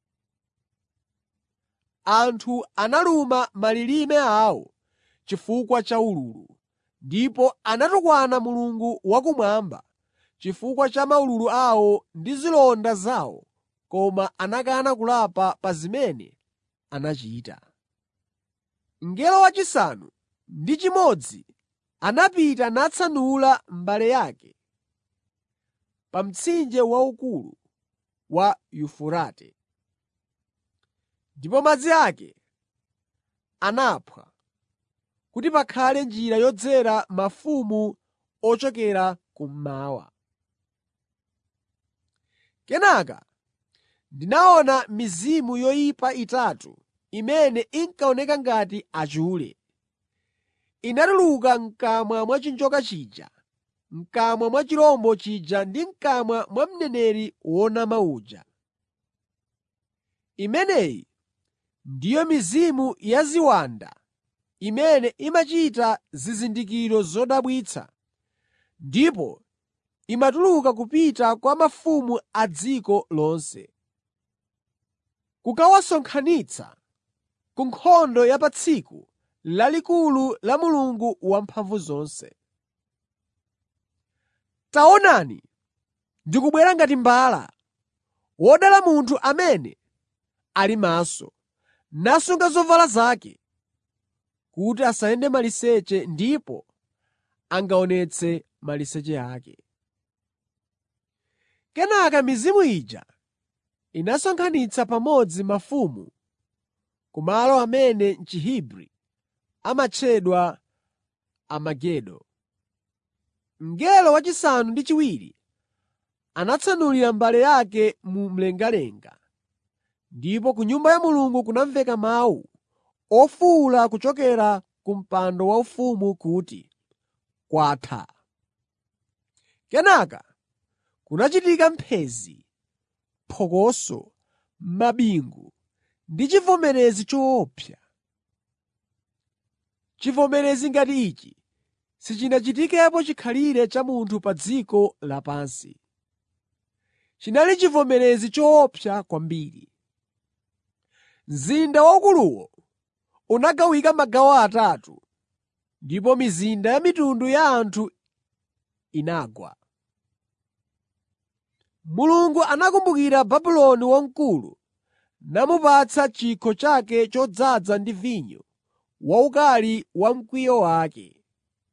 Anthu analuma malilime awo chifukwa cha ululu, ndipo anatukwana Mulungu wakumwamba chifukwa cha maululu awo ndi zilonda zawo koma anakana kulapa pa zimene anachita. Mngelo wachisanu ndi chimodzi anapita natsanula mbale yake pa mtsinje waukulu wa Yufurate, ndipo madzi ake anaphwa kuti pakhale njira yodzera mafumu ochokera kummawa. Kenaka ndinaona mizimu yoyipa itatu imene inkaoneka ngati achule. Inatuluka m'kamwa mwa chinjoka chija, m'kamwa mwa chirombo chija ndi m'kamwa mwa mneneri wonama uja. Imeneyi ndiyo mizimu ya ziwanda imene imachita zizindikiro zodabwitsa ndipo imatuluka kupita kwa mafumu a dziko lonse, kukawasonkhanitsa ku nkhondo ya pa tsiku lalikulu la Mulungu Wamphamvuzonse. Taonani, ndikubwera ngati mbala! Wodala munthu amene ali maso, nasunga zovala zake, kuti asayende maliseche ndipo angaonetse maliseche ake. Kenaka mizimu ija inasonkhanitsa pamodzi mafumu ku malo amene m'Chihebri amatchedwa Armagedo. Mngelo wachisanu ndi chiwiri anatsanulira mbale yake mu mlengalenga, ndipo ku Nyumba ya Mulungu kunamveka mawu ofuwula kuchokera ku mpando waufumu kuti, “Kwatha!” Kenaka kunachitika mphenzi, phokoso, mabingu ndi chivomerezi choopsa. Chivomerezi ngati ichi sichinachitikepo chikhalire cha munthu pa dziko lapansi. Chinali chivomerezi choopsa kwambiri. Mzinda waukuluwo unagawika magawo atatu, ndipo mizinda ya mitundu ya anthu inagwa. Mulungu anakumbukira Babuloni Wamkulu namupatsa chikho chake chodzaza ndi vinyo waukali wa mkwiyo wake.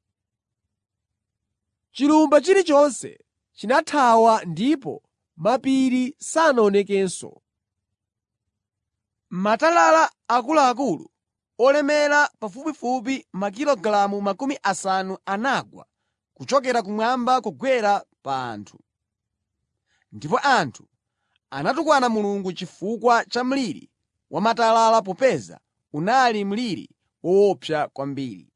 Chilumba chilichonse chinathawa ndipo mapiri sanaonekenso. Matalala akuluakulu olemera pafupifupi makilogalamu makumi asanu anagwa kuchokera kumwamba kugwera pa anthu. Ndipo anthu anatukwana Mulungu chifukwa cha mliri wa matalala popeza unali mliri woopsa kwambiri.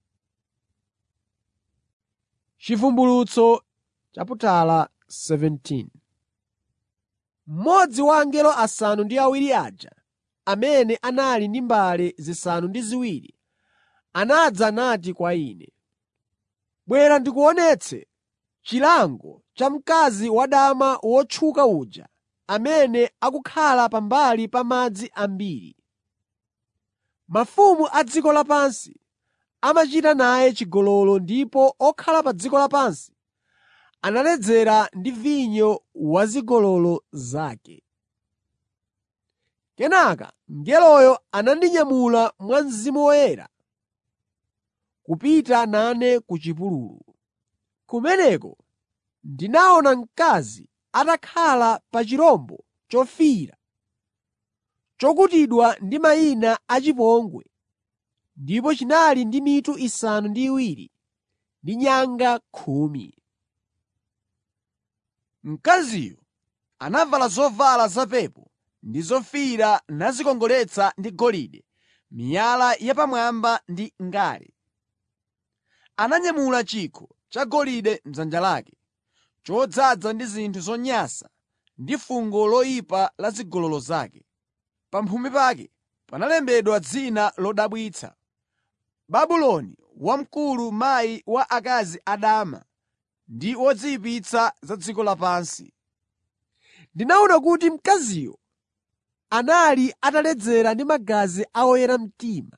Chivumbulutso chaputala 17 Mmodzi wa angelo asanu ndi awiri aja amene anali ndi mbale zisanu ndi ziwiri anadza nati kwa ine, “Bwera ndikuonetse chilango cha mkazi wadama wotchuka uja amene akukhala pambali pa madzi ambiri. Mafumu a dziko lapansi amachita naye chigololo ndipo okhala pa dziko lapansi analedzera ndi vinyo wa zigololo zake.” Kenaka mngeloyo anandinyamula mwa Mzimu Woyera kupita nane ku chipululu. Kumeneko ndinaona mkazi atakhala pa chirombo chofiira chokutidwa ndi mayina achipongwe ndipo chinali ndi mitu isanu ndi iwiri ndi nyanga khumi. Mkaziyo anavala zovala zapepo ndi zofiira nadzikongoletsa ndi golide, miyala yapamwamba ndi ngale. Ananyamula chikho chagolide m'dzanja lake, chodzaza ndi zinthu zonyansa ndi fungo loyipa la zigololo zake. Pamphumi pake panalembedwa dzina lodabwitsa, Babuloni Wamkulu mayi wa akazi adama ndi wodziyipitsa za dziko lapansi. Ndinaona kuti mkaziyo anali ataledzera ndi magazi a oyera mtima,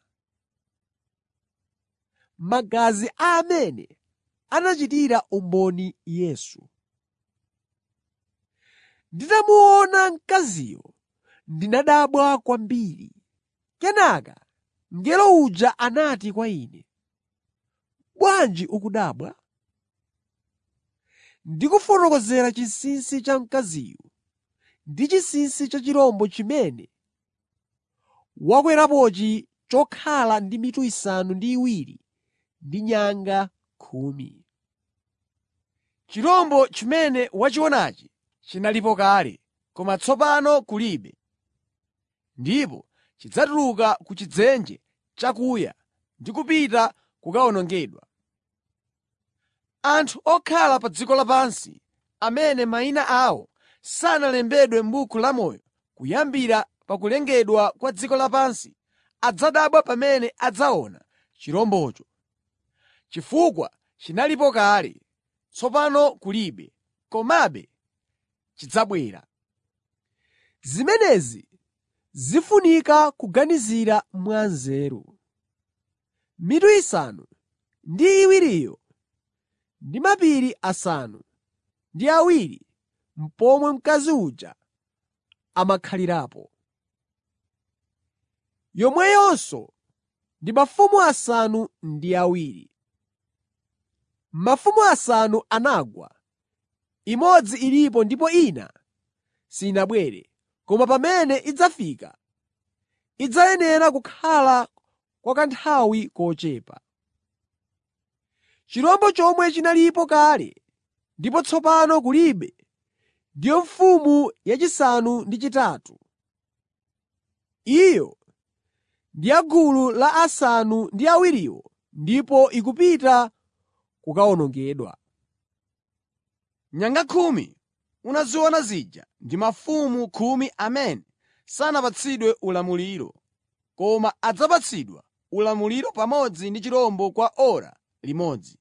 magazi a amene anachitira umboni Yesu. Nditamuona mkaziyo ndinadabwa kwambiri. Kenaka mngelo uja anati kwa ine, “Bwanji ukudabwa?” Ndikufotokozera chinsinsi cha mkaziyu ndi chinsinsi cha chirombo chimene wakwerapochi chokhala ndi mitu isanu ndi iwiri ndi nyanga khumi. Chirombo chimene wachionachi chinalipo kale, koma tsopano kulibe. Ndipo chidzatuluka ku chidzenje chakuya ndi kupita kukawonongedwa. Anthu okhala pa dziko lapansi amene mayina awo sanalembedwe m'buku lamoyo kuyambira pa kulengedwa kwa dziko lapansi adzadabwa pamene adzaona chirombocho. Chifukwa chinalipo kale, tsopano kulibe, komabe chidzabwera. Zimenezi zifunika kuganizira mwanzeru. mitu isanu ndi iwiriyo ndi mapiri asanu ndi awiri pomwe mkazi uja amakhalirapo. Yomweyonso ndi mafumu asanu ndi awiri. Mafumu asanu anagwa, imodzi ilipo ndipo ina sinabwere, koma pamene idzafika, idzayenera kukhala kwa kanthawi kochepa. Chirombo chomwe chinalipo kale ndipo tsopano kulibe ndiyo mfumu yachisanu ndi chitatu. Iyo ndi ya gulu la asanu ndi awiriwo ndipo ikupita kukawonongedwa. Nyanga khumi unaziona zija ndi mafumu khumi amene sanapatsidwe ulamuliro, koma adzapatsidwa ulamuliro pamodzi ndi chirombo kwa ora limodzi.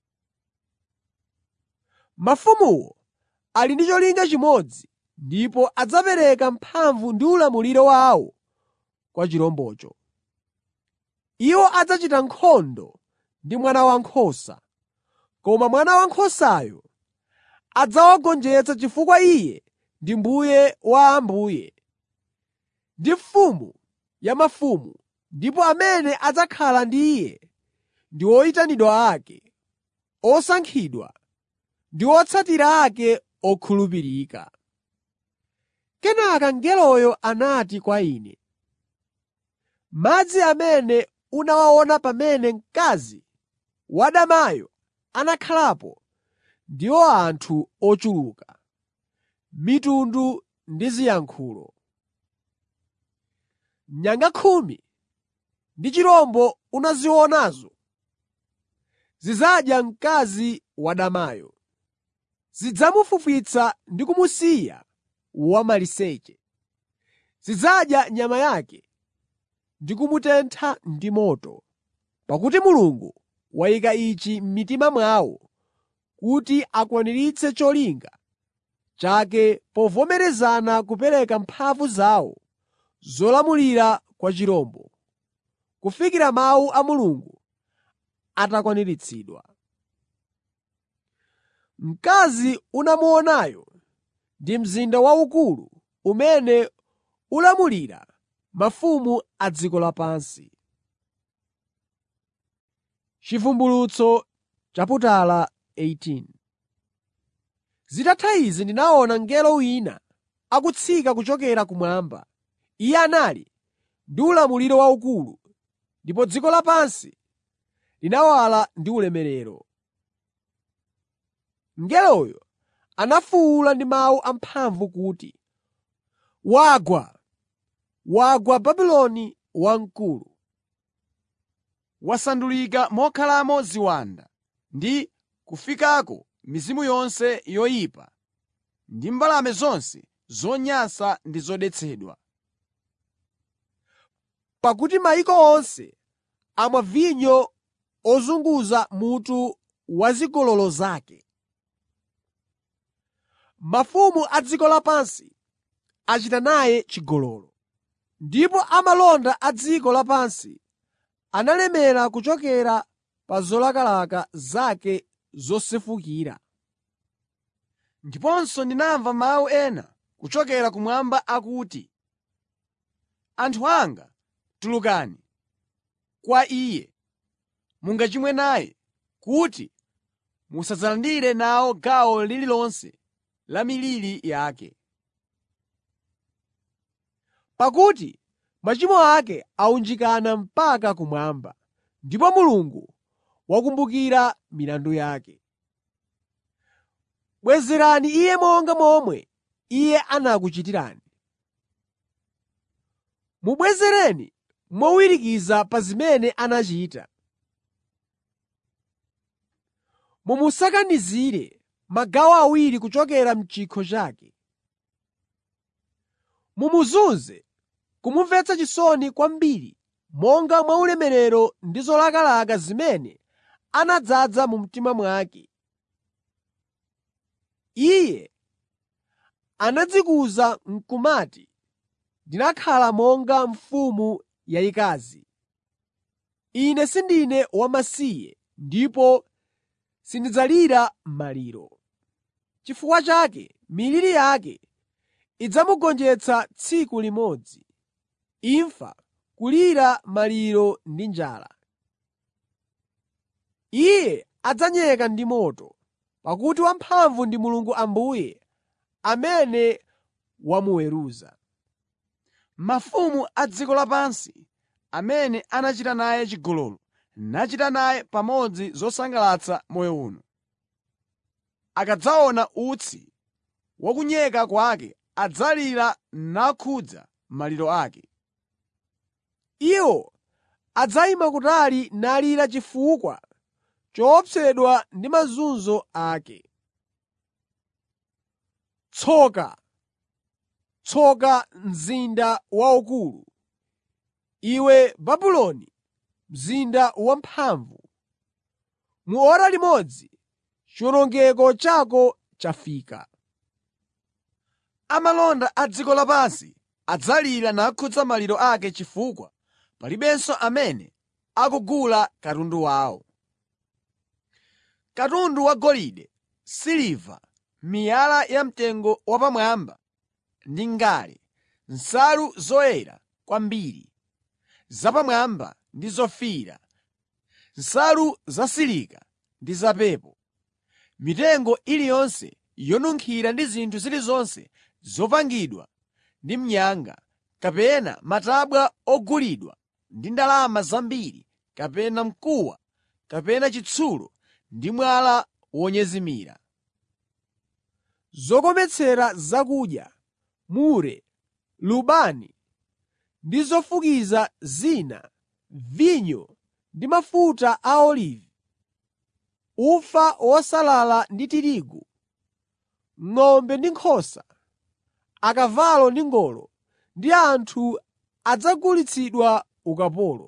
Mafumuwo ali ndi cholinga chimodzi ndipo adzapereka mphamvu ndi ulamuliro wawo kwa chirombocho. Iwo adzachita nkhondo ndi Mwana Wankhosa, koma Mwana Wankhosayo adzawagonjetsa chifukwa Iye ndi Mbuye wa ambuye ndi Mfumu ya mafumu, ndipo amene adzakhala ndi Iye ndi oyitanidwa ake, osankhidwa ndi otsatira ake okhulupirika. Kenaka mngeloyo anati kwa ine, “Madzi amene unawaona pamene mkazi wadamayo anakhalapo ndiwo anthu ochuluka, mitundu ndi ziyankhulo. Nyanga khumi ndi chirombo unazionazo zidzadya mkazi wadamayo. Zidzamufwifwitsa ndi kumusiya wamaliseche. Zidzadya nyama yake ndi kumutentha ndi moto, pakuti Mulungu wayika ichi m'mitima mwawo kuti akwaniritse cholinga chake povomerezana kupereka mphamvu zawo zolamulira kwa chirombo, kufikira mawu a Mulungu atakwaniritsidwa. Mkazi unamuonayo ndi mzinda waukulu umene ulamulira mafumu a dziko lapansi. Chivumbulutso chaputala 18 Zitatha izi ndinaona mngelo wina akutsika kuchokera kumwamba. Iye anali ndi ulamuliro waukulu, ndipo dziko lapansi linawala ndi ulemerero. Mngeloyo anafuwula ndi mawu amphamvu kuti, “Wagwa! Wagwa Babuloni Wamkulu! Wasandulika mokhalamo ziwanda ndi kufikako mizimu yonse yoyipa ndi mbalame zonse zonyansa ndi zodetsedwa. Pakuti mayiko onse amwa vinyo ozunguza mutu wa zigololo zake. Mafumu a dziko lapansi achita naye chigololo, ndipo amalonda a dziko lapansi analemera kuchokera pa zolakalaka zake zosefukira. Ndiponso ndinamva mawu ena kuchokera kumwamba akuti, “Anthu anga, tulukani kwa Iye, mungachimwe naye, kuti musadzalandire nawo gawo lililonse la miliri yake. Pakuti machimo ake awunjikana mpaka kumwamba, ndipo Mulungu wakumbukira milandu yake. Bwezerani Iye monga momwe Iye anakuchitirani. Mubwezereni mowirikiza pa zimene anachita. Mumusakanizire magawo awiri kuchokera m'chikho chake. Mumuzunze kumumvetsa chisoni kwambiri monga mwa ulemerero ndi zolakalaka zimene anadzaza mu mtima mwake. Iye anadzikuza n'kumati, “Ndinakhala monga mfumu yayikazi.” Ine sindine wamasiye ndipo sindidzalira maliro. Chifukwa chake miliri yake idzamugonjetsa tsiku limodzi, imfa, kulira maliro ndi njala. Iye adzanyeka ndi moto, pakuti wamphamvu ndi Mulungu Ambuye amene wamuweruza. Mafumu a dziko lapansi amene anachita naye chigololo nachita naye pamodzi zosangalatsa moyo uno, akadzaona utsi wa kunyeka kwake adzalira nakhudza maliro ake. Iwo adzayima kutali nalira chifukwa choopsedwa ndi mazunzo ake. Tsoka! Tsoka mzinda waukulu, iwe Babuloni, mzinda wamphamvu! Mu ora limodzi chiwonongeko chako chafika. Amalonda a dziko lapansi adzalira nakhudza maliro ake chifukwa palibenso amene akugula katundu wawo. Katundu wagolide, siliva, miyala yamtengo wapamwamba ndi ngale, nsalu zoyera kwambiri, zapamwamba ndi zofiira, nsalu zasilika ndi zapepo, mitengo iliyonse yonunkhira ndi zinthu zilizonse zopangidwa ndi mnyanga, kapena matabwa ogulidwa ndi ndalama zambiri, kapena mkuwa, kapena chitsulo ndi mwala wonyezimira. zokometsera zakudya, mure, lubani ndi zofukiza zina, vinyo ndi mafuta a olivi, ufa wosalala ndi tirigu, ng'ombe ndi nkhosa, akavalo ndi ngolo ndi anthu adzagulitsidwa ukapolo.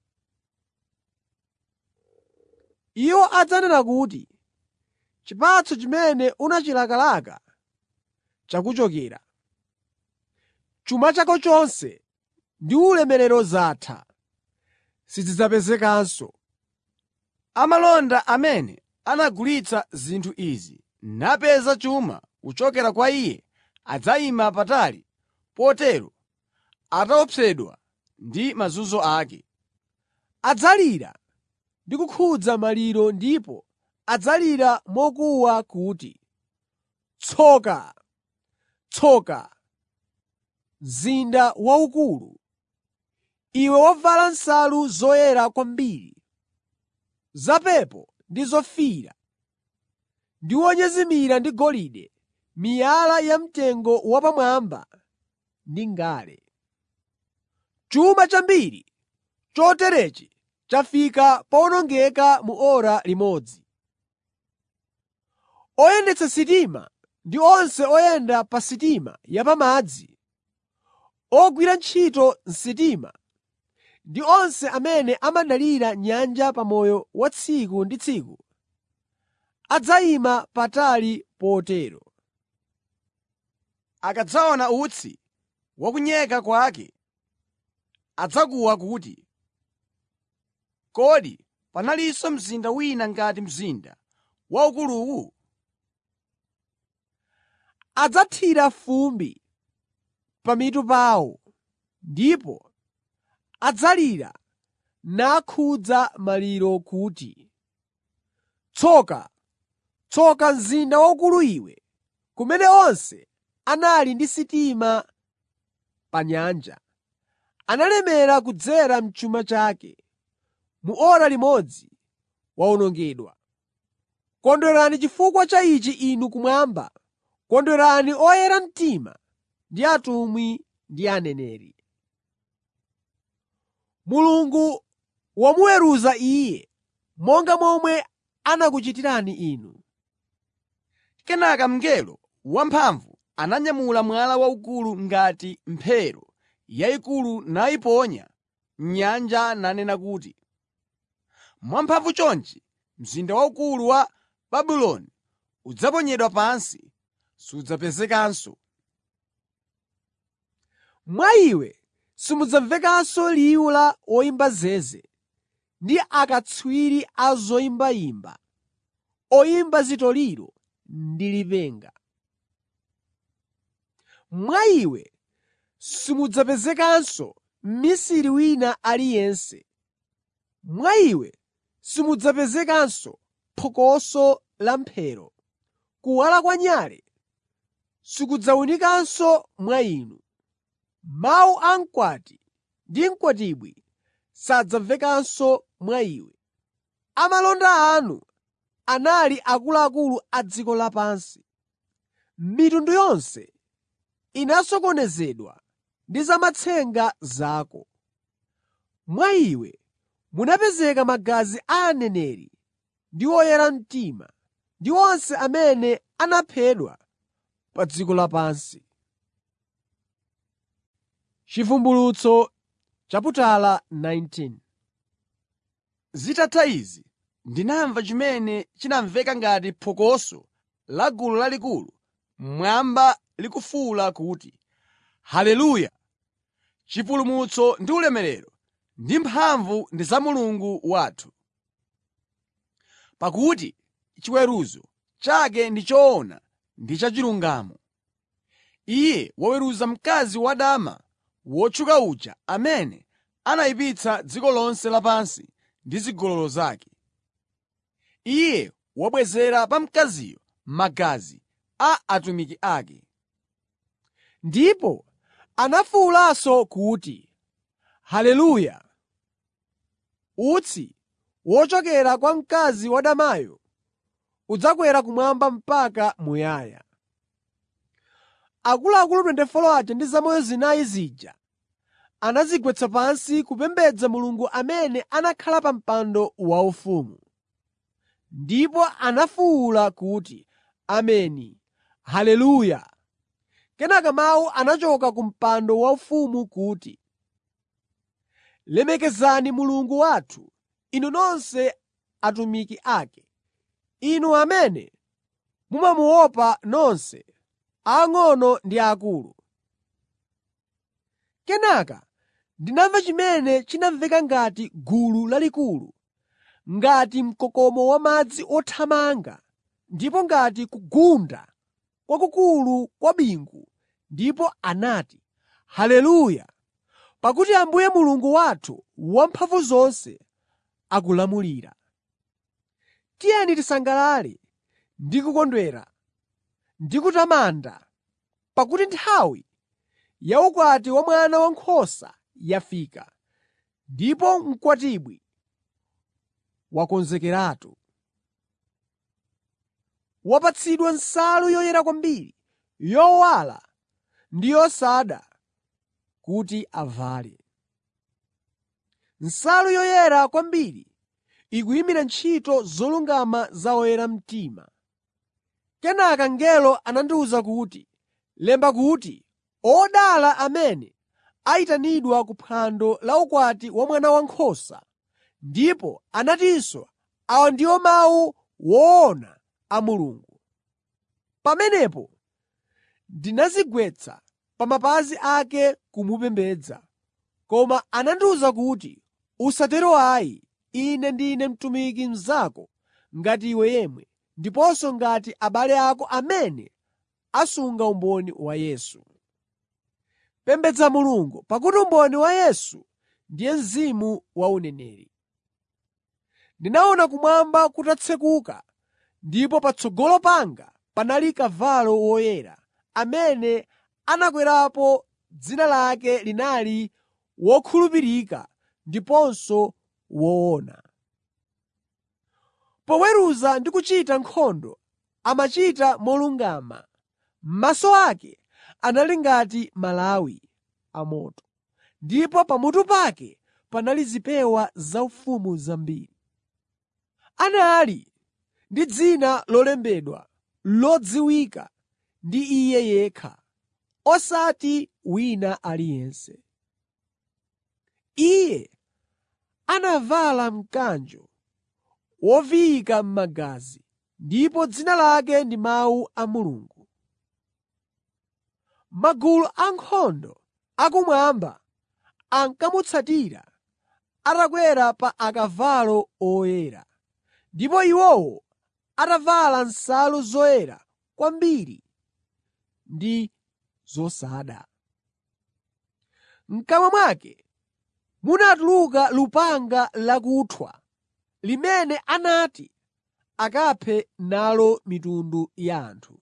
Iwo adzanena kuti, “Chipatso chimene unachilakalaka chakuchokera. Chuma chako chonse ndi ulemerero zatha, sizidzapezekanso.” Amalonda amene anagulitsa zinthu izi napeza chuma kuchokera kwa iye adzayima patali potero ataopsedwa ndi mazunzo ake. Adzalira ndi kukhudza maliro ndipo adzalira mokuwa kuti, “Tsoka! Tsoka, mzinda waukulu, iwe wovala nsalu zoyera kwambiri, zapepo ndi zofiira, ndi wonyezimira ndi golide, miyala yamtengo wapamwamba ndi ngale. Chuma chambiri choterechi chafika powonongeka mu ora limodzi. Oyendetsa sitima ndi onse oyenda pa sitima yapamadzi, ogwira ntchito m'sitima ndi onse amene amadalira nyanja pa moyo wa tsiku ndi tsiku adzayima patali potero. Akadzaona utsi wa kunyeka kwake adzakuwa kuti, “Kodi panalinso mzinda wina ngati mzinda waukuluwu?” Adzathira fumbi pamitu pawo ndipo adzalira nakhudza maliro kuti, “Tsoka! Tsoka mzinda waukulu iwe, kumene onse anali ndi sitima pa nyanja, analemera kudzera m'chuma chake, mu ora limodzi wawonongedwa. Kondwerani chifukwa cha ichi inu kumwamba, kondwerani oyera mtima ndi atumwi ndi aneneri. Mulungu wamuweruza iye monga momwe anakuchitirani inu. Kenaka mngelo wamphamvu ananyamula mwala waukulu ngati mphero yayikulu nayiponya m'nyanja nanena kuti, “Mwamphamvu chonchi mzinda waukulu wa Babuloni udzaponyedwa pansi, sudzapezekanso. Mwa iwe simudzamvekanso liwu la woyimba zeze, ndi akatswiri a zoyimbayimba, oyimba zitoliro ndi lipenga. Mwa iwe simudzapezekanso mmisiri wina aliyense, mwa iwe simudzapezekanso phokoso la mphero, kuwala kwa nyale sikudzawunikanso mwa inu. Mawu a mkwati ndi mkwatibwi sadzamvekanso mwa iwe. Amalonda anu anali akuluakulu a dziko lapansi. Mitundu yonse inasokonezedwa ndi zamatsenga zako. Mwa iwe munapezeka magazi a aneneri ndi oyera mtima, ndi onse amene anaphedwa pa dziko lapansi. Chivumbulutso chaputala 19 Zitatha izi, ndinamva chimene chinamveka ngati phokoso la gulu lalikulu mmwamba likufuwula kuti, “Haleluya! Chipulumutso ndi ulemerero ndi mphamvu ndi za Mulungu wathu. Pakuti chiweruzo chake ndi choona ndi chachilungamo. Iye waweruza mkazi wadama wotchuka uja amene anayipitsa dziko lonse lapansi ndi zigololo zake. Iye wabwezera pa mkaziyo magazi a atumiki ake. Ndipo anafuwulanso kuti, “Haleluya! Utsi wochokera kwa mkazi wadamayo udzakwera kumwamba mpaka muyaya.” Akuluakulu 24 aja ndi zamoyo zinayi zija anadzigwetsa pansi kupembedza Mulungu amene anakhala pa mpando waufumu. Ndipo anafuwula kuti, “Ameni! Haleluya!” Kenaka mawu anachoka ku mpando waufumu kuti, “Lemekezani Mulungu wathu, inu nonse atumiki ake, inu amene mumamuopa nonse, aang'ono ndi aakulu.” Kenaka ndinamva chimene chinamveka ngati gulu lalikulu, ngati mkokomo wamadzi othamanga ndipo ngati kugunda kwakukulu kwa bingu ndipo anati, “Haleluya! Pakuti Ambuye Mulungu wathu Wamphamvuzonse akulamulira. Tiyeni tisangalale ndi kukondwera ndi kutamanda, pakuti nthawi ya ukwati wa Mwana Wankhosa yafika, ndipo mkwatibwi wakonzekeratu. Wapatsidwa nsalu yoyera kwambiri, yowala ndi yosada kuti avale. Nsalu yoyera kwambiri ikuyimira ntchito zolungama za oyera mtima. Kenaka mngelo anandiwuza kuti, “Lemba kuti, Odala amene ayitanidwa ku phwando la ukwati wa Mwana Wankhosa.” Ndipo anatinso, “Awa ndiwo mawu woona a Mulungu.” Pamenepo ndinadzigwetsa pa mapazi ake kumupembedza. Koma anandiwuza kuti, “Usatero ayi. Ine ndine mtumiki mnzako ngati iwe yemwe, ndiponso ngati abale ako amene asunga umboni wa Yesu. Pembedza Mulungu, pakuti umboni wa Yesu ndiye mzimu wa uneneri.” Ndinaona kumwamba kutatsekuka ndipo patsogolo panga panali kavalo woyera, amene anakwerapo dzina lake linali Wokhulupirika ndiponso Woona. Poweruza ndi kuchita nkhondo amachita molungama. Maso ake anali ngati malawi amoto, ndipo pamutu pake panali zipewa zaufumu zambiri. Anali ndi dzina lolembedwa lodziwika ndi Iye yekha, osati wina aliyense. Iye anavala mkanjo woviyika m'magazi ndipo dzina lake ndi Mawu a Mulungu. Magulu ankhondo akumwamba ankamutsatira atakwera pa akavalo oyera, ndipo iwowo atavala nsalu zoyera kwambiri ndi zosada. M'kamwa mwake munatuluka lupanga lakuthwa limene anati akaphe nalo mitundu ya anthu.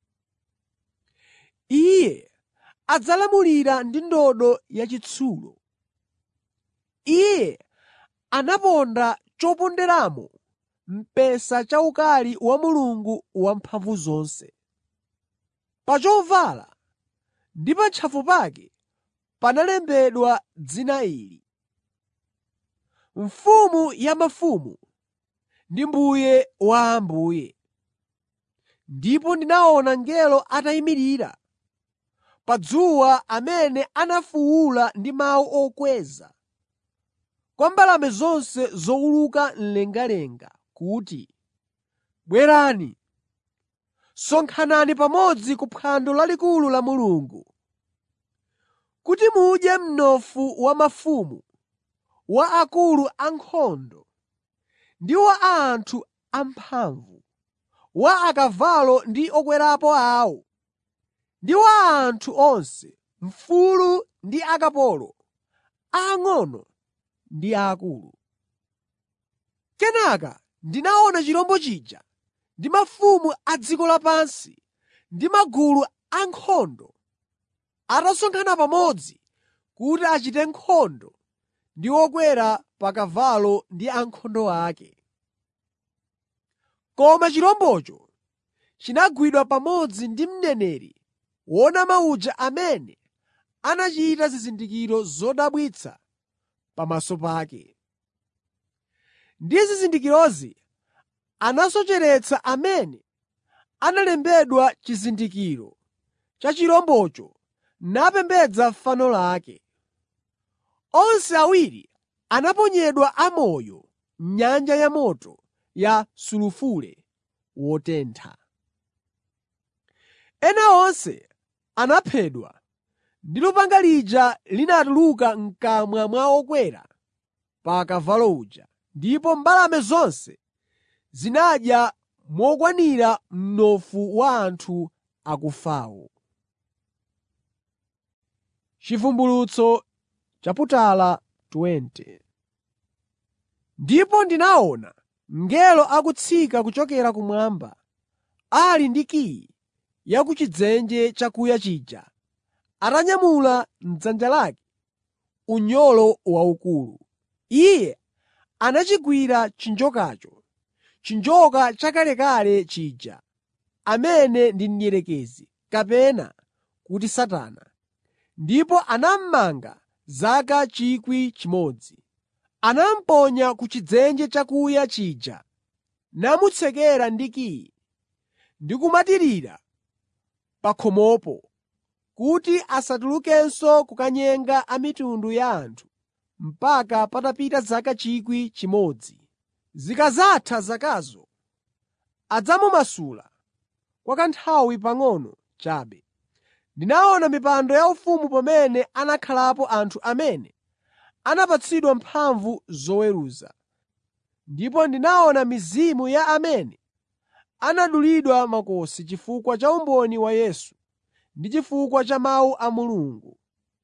Iye adzalamulira ndi ndodo yachitsulo. Iye anaponda choponderamo mpesa chaukali wa Mulungu Wamphamvuzonse. Pa chovala ndi pa ntchafu pake panalembedwa dzina ili: Mfumu ya mafumu ndi Mbuye wa ambuye. Ndipo ndinaona mngelo atayimirira pa dzuwa amene anafuwula ndi mawu okweza kwa mbalame zonse zowuluka mlengalenga kuti, “Bwerani, sonkhanani pamodzi ku phwando lalikulu la Mulungu, kuti mudye mnofu wa mafumu, wa akulu ankhondo ndi wa anthu amphamvu, wa akavalo ndi okwerapo awo, ndi wa anthu onse, mfulu ndi akapolo, aang'ono ndi aakulu. Kenaka ndinaona chirombo chija ndi mafumu a dziko lapansi ndi magulu ankhondo atasonkhana pamodzi kuti achite nkhondo ndi wokwera pa kavalo ndi ankhondo ake. Koma chirombocho chinagwidwa pamodzi ndi mneneri wonama uja amene anachita zizindikiro zodabwitsa pamaso pake. Ndi zizindikirozi anasocheretsa amene analembedwa chizindikiro cha chirombocho napembedza fano lake. Onse awiri anaponyedwa amoyo m'nyanja yamoto ya sulufule wotentha. Ena onse anaphedwa ndi lupanga lija linatuluka m'kamwa mwa wokwera pa kavalo uja, ndipo mbalame zonse zinadya mokwanira mnofu wa anthu akufawo. Chivumbulutso chaputala 20 Ndipo ndinaona mngelo akutsika kuchokera kumwamba, ali ndi kiyi ya ku chidzenje chakuya chija, atanyamula m'dzanja lake unyolo waukulu. Iye anachigwira chinjokacho, chinjoka chakalekale chija, amene ndi Mdierekezi kapena kuti Satana, ndipo anamumanga zaka 1,000. Anamuponya ku chidzenje chakuya chija namutsekera ndi kiyi ndi kumatirira pa khomopo kuti asatulukenso kukanyenga a mitundu ya anthu mpaka patapita zaka 1,000. Zikadzatha zakazo, adzamumasula kwa kanthawi pang'ono chabe. Ndinaona mipando yaufumu pamene anakhalapo anthu amene anapatsidwa mphamvu zoweruza. Ndipo ndinaona mizimu ya amene anadulidwa makosi chifukwa cha umboni wa Yesu ndi chifukwa cha mawu a Mulungu.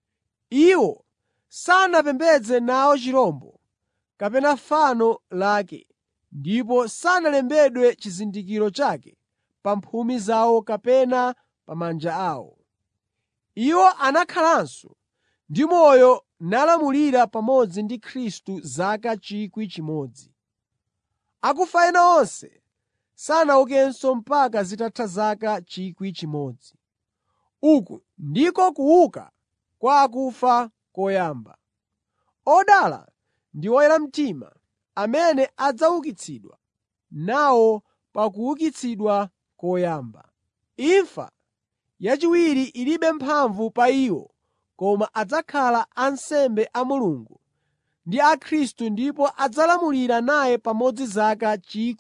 Iwo sanapembedze nawo chirombo kapena fano lake ndipo sanalembedwe chizindikiro chake pa mphumi zawo kapena pa manja awo. Iwo anakhalanso ndi moyo nalamulira pamodzi ndi Khristu zaka 1,000. Akufa ena onse sanaukenso mpaka zitatha zaka 1,000. Uku ndiko kuuka kwa akufa koyamba. Odala ndi oyera mtima amene adzaukitsidwa nawo pa kuukitsidwa koyamba. Imfa yachiwiri ilibe mphamvu pa iwo koma adzakhala ansembe a Mulungu ndi a Khristu ndipo adzalamulira naye pamodzi zaka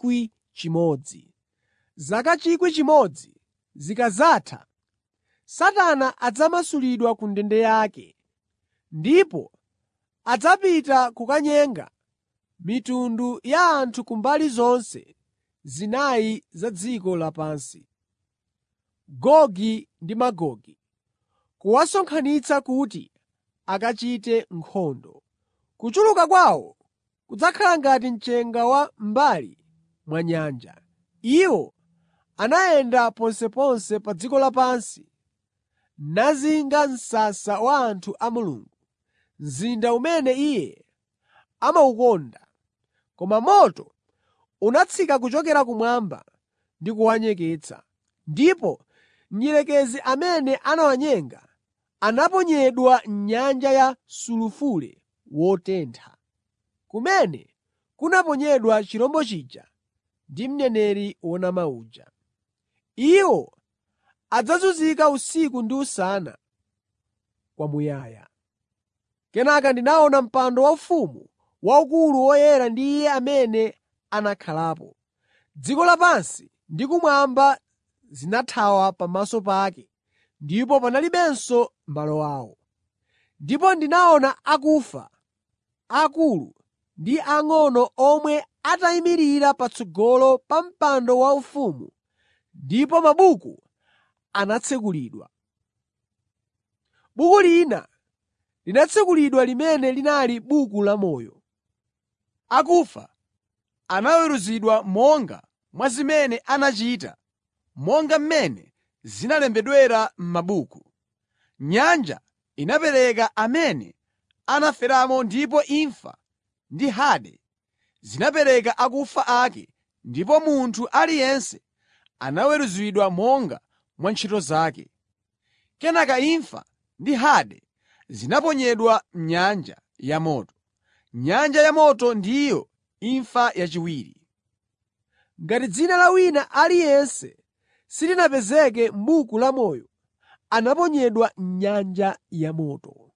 1,000. Zaka 1,000 zikadzatha, Satana adzamasulidwa ku ndende yake, ndipo adzapita kukanyenga mitundu ya anthu ku mbali zonse zinayi za dziko lapansi, Gogi ndi Magogi, kuwasonkhanitsa kuti akachite nkhondo. Kuchuluka kwawo kudzakhala ngati mchenga wa m'mbali mwa nyanja. Iwo anayenda ponseponse pa dziko lapansi nazinga msasa wa anthu a Mulungu, mzinda umene Iye amawukonda. Koma moto unatsika kuchokera kumwamba ndi kuwanyeketsa, ndipo mdierekezi amene anawanyenga anaponyedwa m'nyanja ya sulufule wotentha, kumene kunaponyedwa chirombo chija ndi mneneri wonama uja. Iwo adzazunzika usiku ndi usana kwamuyaya. Kenaka ndinaona mpando waufumu waukulu woyera ndi Iye amene anakhalapo. Dziko lapansi ndi kumwamba zinathawa pamaso pake, ndipo panalibenso malo awo. Ndipo ndinaona akufa, aakulu ndi ang'ono omwe atayimirira patsogolo pa mpando waufumu ndipo mabuku anatsekulidwa. Buku lina linatsekulidwa limene linali buku lamoyo. Akufa anaweruzidwa monga mwa zimene anachita, monga mmene zinalembedwera m'mabuku. Nyanja inapereka amene anaferamo ndipo imfa ndi Hade zinapereka akufa ake ndipo munthu aliyense anaweruzidwa monga mwa ntchito zake. Kenaka imfa ndi Hade zinaponyedwa m'nyanja yamoto. Nyanja yamoto ndiyo imfa yachiwiri. Ngati dzina la wina aliyense silinapezeke m'buku lamoyo, anaponyedwa m'nyanja yamoto.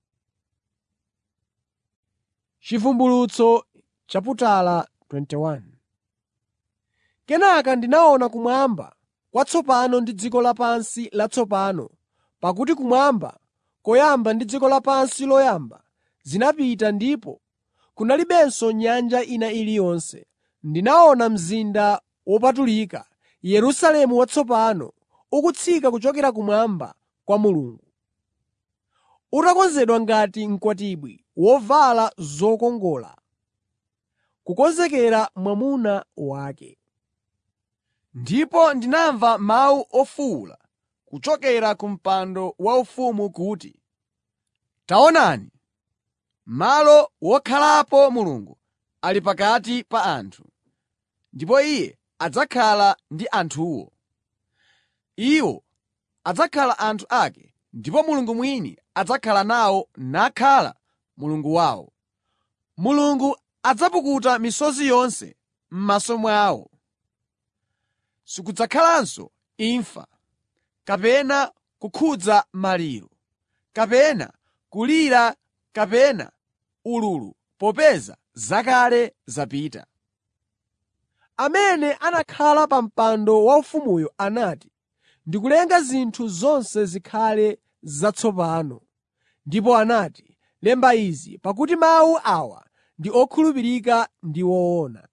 Chivumbulutso chaputala 21 Kenaka ndinaona kumwamba kwatsopano ndi dziko lapansi latsopano pakuti kumwamba koyamba ndi dziko lapansi loyamba zinapita ndipo kunalibenso nyanja ina iliyonse. Ndinaona mzinda wopatulika, Yerusalemu watsopano, ukutsika kuchokera kumwamba kwa Mulungu, utakonzedwa ngati mkwatibwi wovala zokongola, kukonzekera mwamuna wake. Ndipo ndinamva mawu ofuwula kuchokera ku mpando waufumu kuti, “Taonani, malo wokhalapo Mulungu ali pakati pa anthu, ndipo Iye adzakhala ndi anthuwo. Iwo adzakhala anthu ake, ndipo Mulungu mwini adzakhala nawo nakhala Mulungu wawo. Mulungu adzapukuta misozi yonse m'maso mwawo. Sikudzakhalanso imfa, kapena kukhudza maliro, kapena kulira kapena ululu popeza zakale zapita. Amene anakhala pa mpando waufumuyo anati, “Ndikulenga zinthu zonse zikhale zatsopano.” Ndipo anati, “Lemba izi, pakuti mawu awa ndi okhulupirika ndi woona.”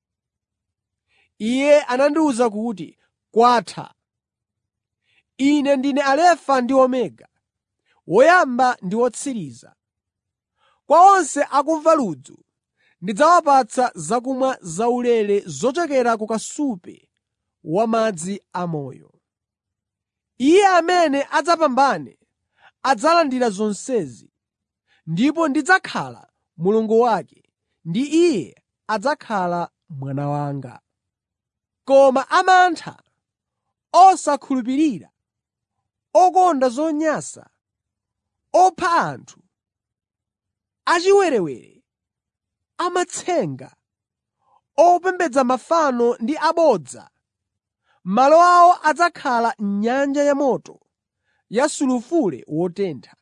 Iye anandiwuza kuti, “Kwatha. Ine ndine Alefa ndi Omega, woyamba ndi wotsiriza. Kwa onse akumva ludzu ndidzawapatsa zakumwa zaulere zochokera ku kasupe wamadzi amoyo. Iye amene adzapambane adzalandira zonsezi, ndipo ndidzakhala Mulungu wake, ndi iye adzakhala mwana wanga. Koma amantha, osakhulupirira, okonda zonyansa, opha anthu, achiwerewere, amatsenga, opembedza mafano ndi abodza, malo awo adzakhala m'nyanja yamoto ya sulufule wotentha.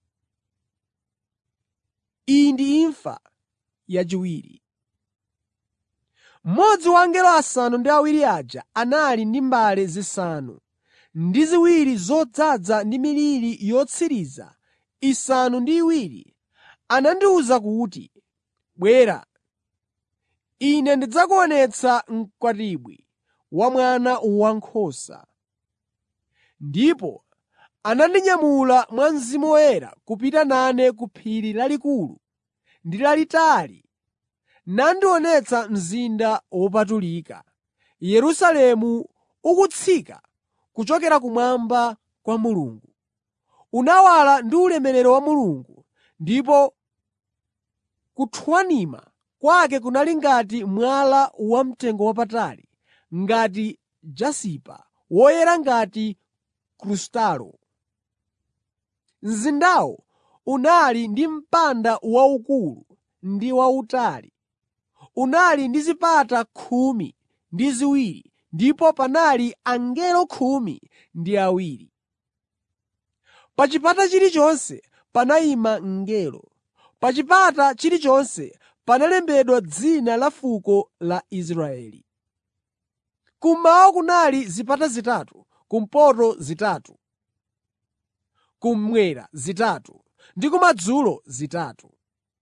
Iyi ndi imfa yachiwiri. Mmodzi wa angelo asanu ndi awiri aja anali ndi mbale zisanu ndi ziwiri zodzaza ndi miliri yotsiriza isanu ndi iwiri anandiwuza kuti, “Bwera, Ine ndidzakuonetsa mkwatibwi wa Mwana Wankhosa.” Ndipo anandinyamula mwa Mzimu Woyera kupita nane ku phiri lalikulu ndi lalitali nandionetsa mzinda wopatulika, Yerusalemu ukutsika kuchokera kumwamba kwa Mulungu. Unawala ndi ulemerero wa Mulungu ndipo kuthwanima kwake kunali ngati mwala wamtengowapatali, ngati jasipa, woyera ngati krustalo. Mzindawo unali ndi mpanda waukulu ndi wautali. Unali ndi zipata khumi ndi ziwiri ndipo panali angelo khumi ndi awiri. Pa chipata chilichonse panayima mngelo. Pa chipata chilichonse panalembedwa dzina la fuko la Israeli. Kummawa kunali zipata zitatu, kumpoto zitatu, kummwera zitatu ndi kumadzulo zitatu.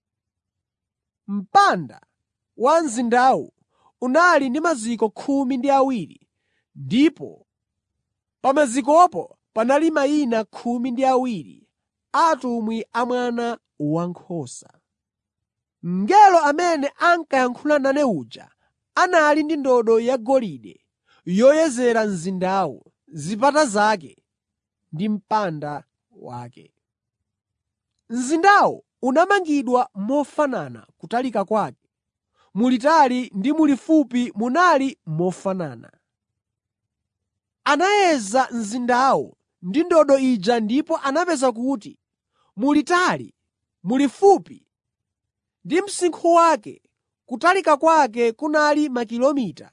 Mpanda wa mzindawu unali ndi maziko khumi ndi awiri ndipo pa mazikopo panali mayina khumi ndi awiri a atumwi a Mwana Wankhosa. Mngelo amene ankayankhula nane uja anali ndi ndodo yagolide yoyezera mzindawu, zipata zake ndi mpanda wake. Mzindawu unamangidwa mofanana kutalika kwake, mulitali ndi mulifupi munali mofanana. Anayeza mzindawu ndi ndodo ija ndipo anapeza kuti mulitali, mulifupi ndi msinkhu wake kutalika kwake kunali makilomita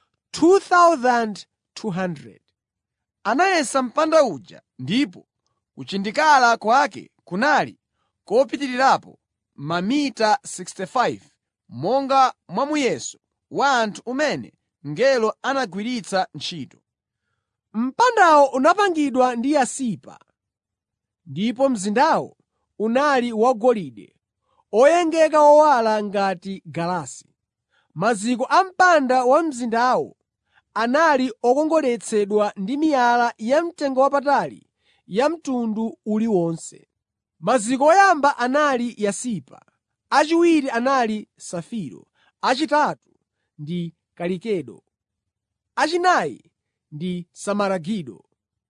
2,200. Anayesa mpanda uja ndipo kuchindikala kwake kunali kopitirirapo mamita 65 monga mwa muyeso wa anthu umene mngelo anagwiritsa ntchito. Mpandawo unapangidwa ndi yasipa, ndipo mzindawo unali wagolide oyengeka owala ngati galasi. Maziko a mpanda wa mzindawo anali okongoletsedwa ndi miyala yamtengowapatali ya mtundu uliwonse. Maziko oyamba anali yasipa, achiwiri anali safiro, achitatu ndi kalikedo, achinayi ndi simaragido,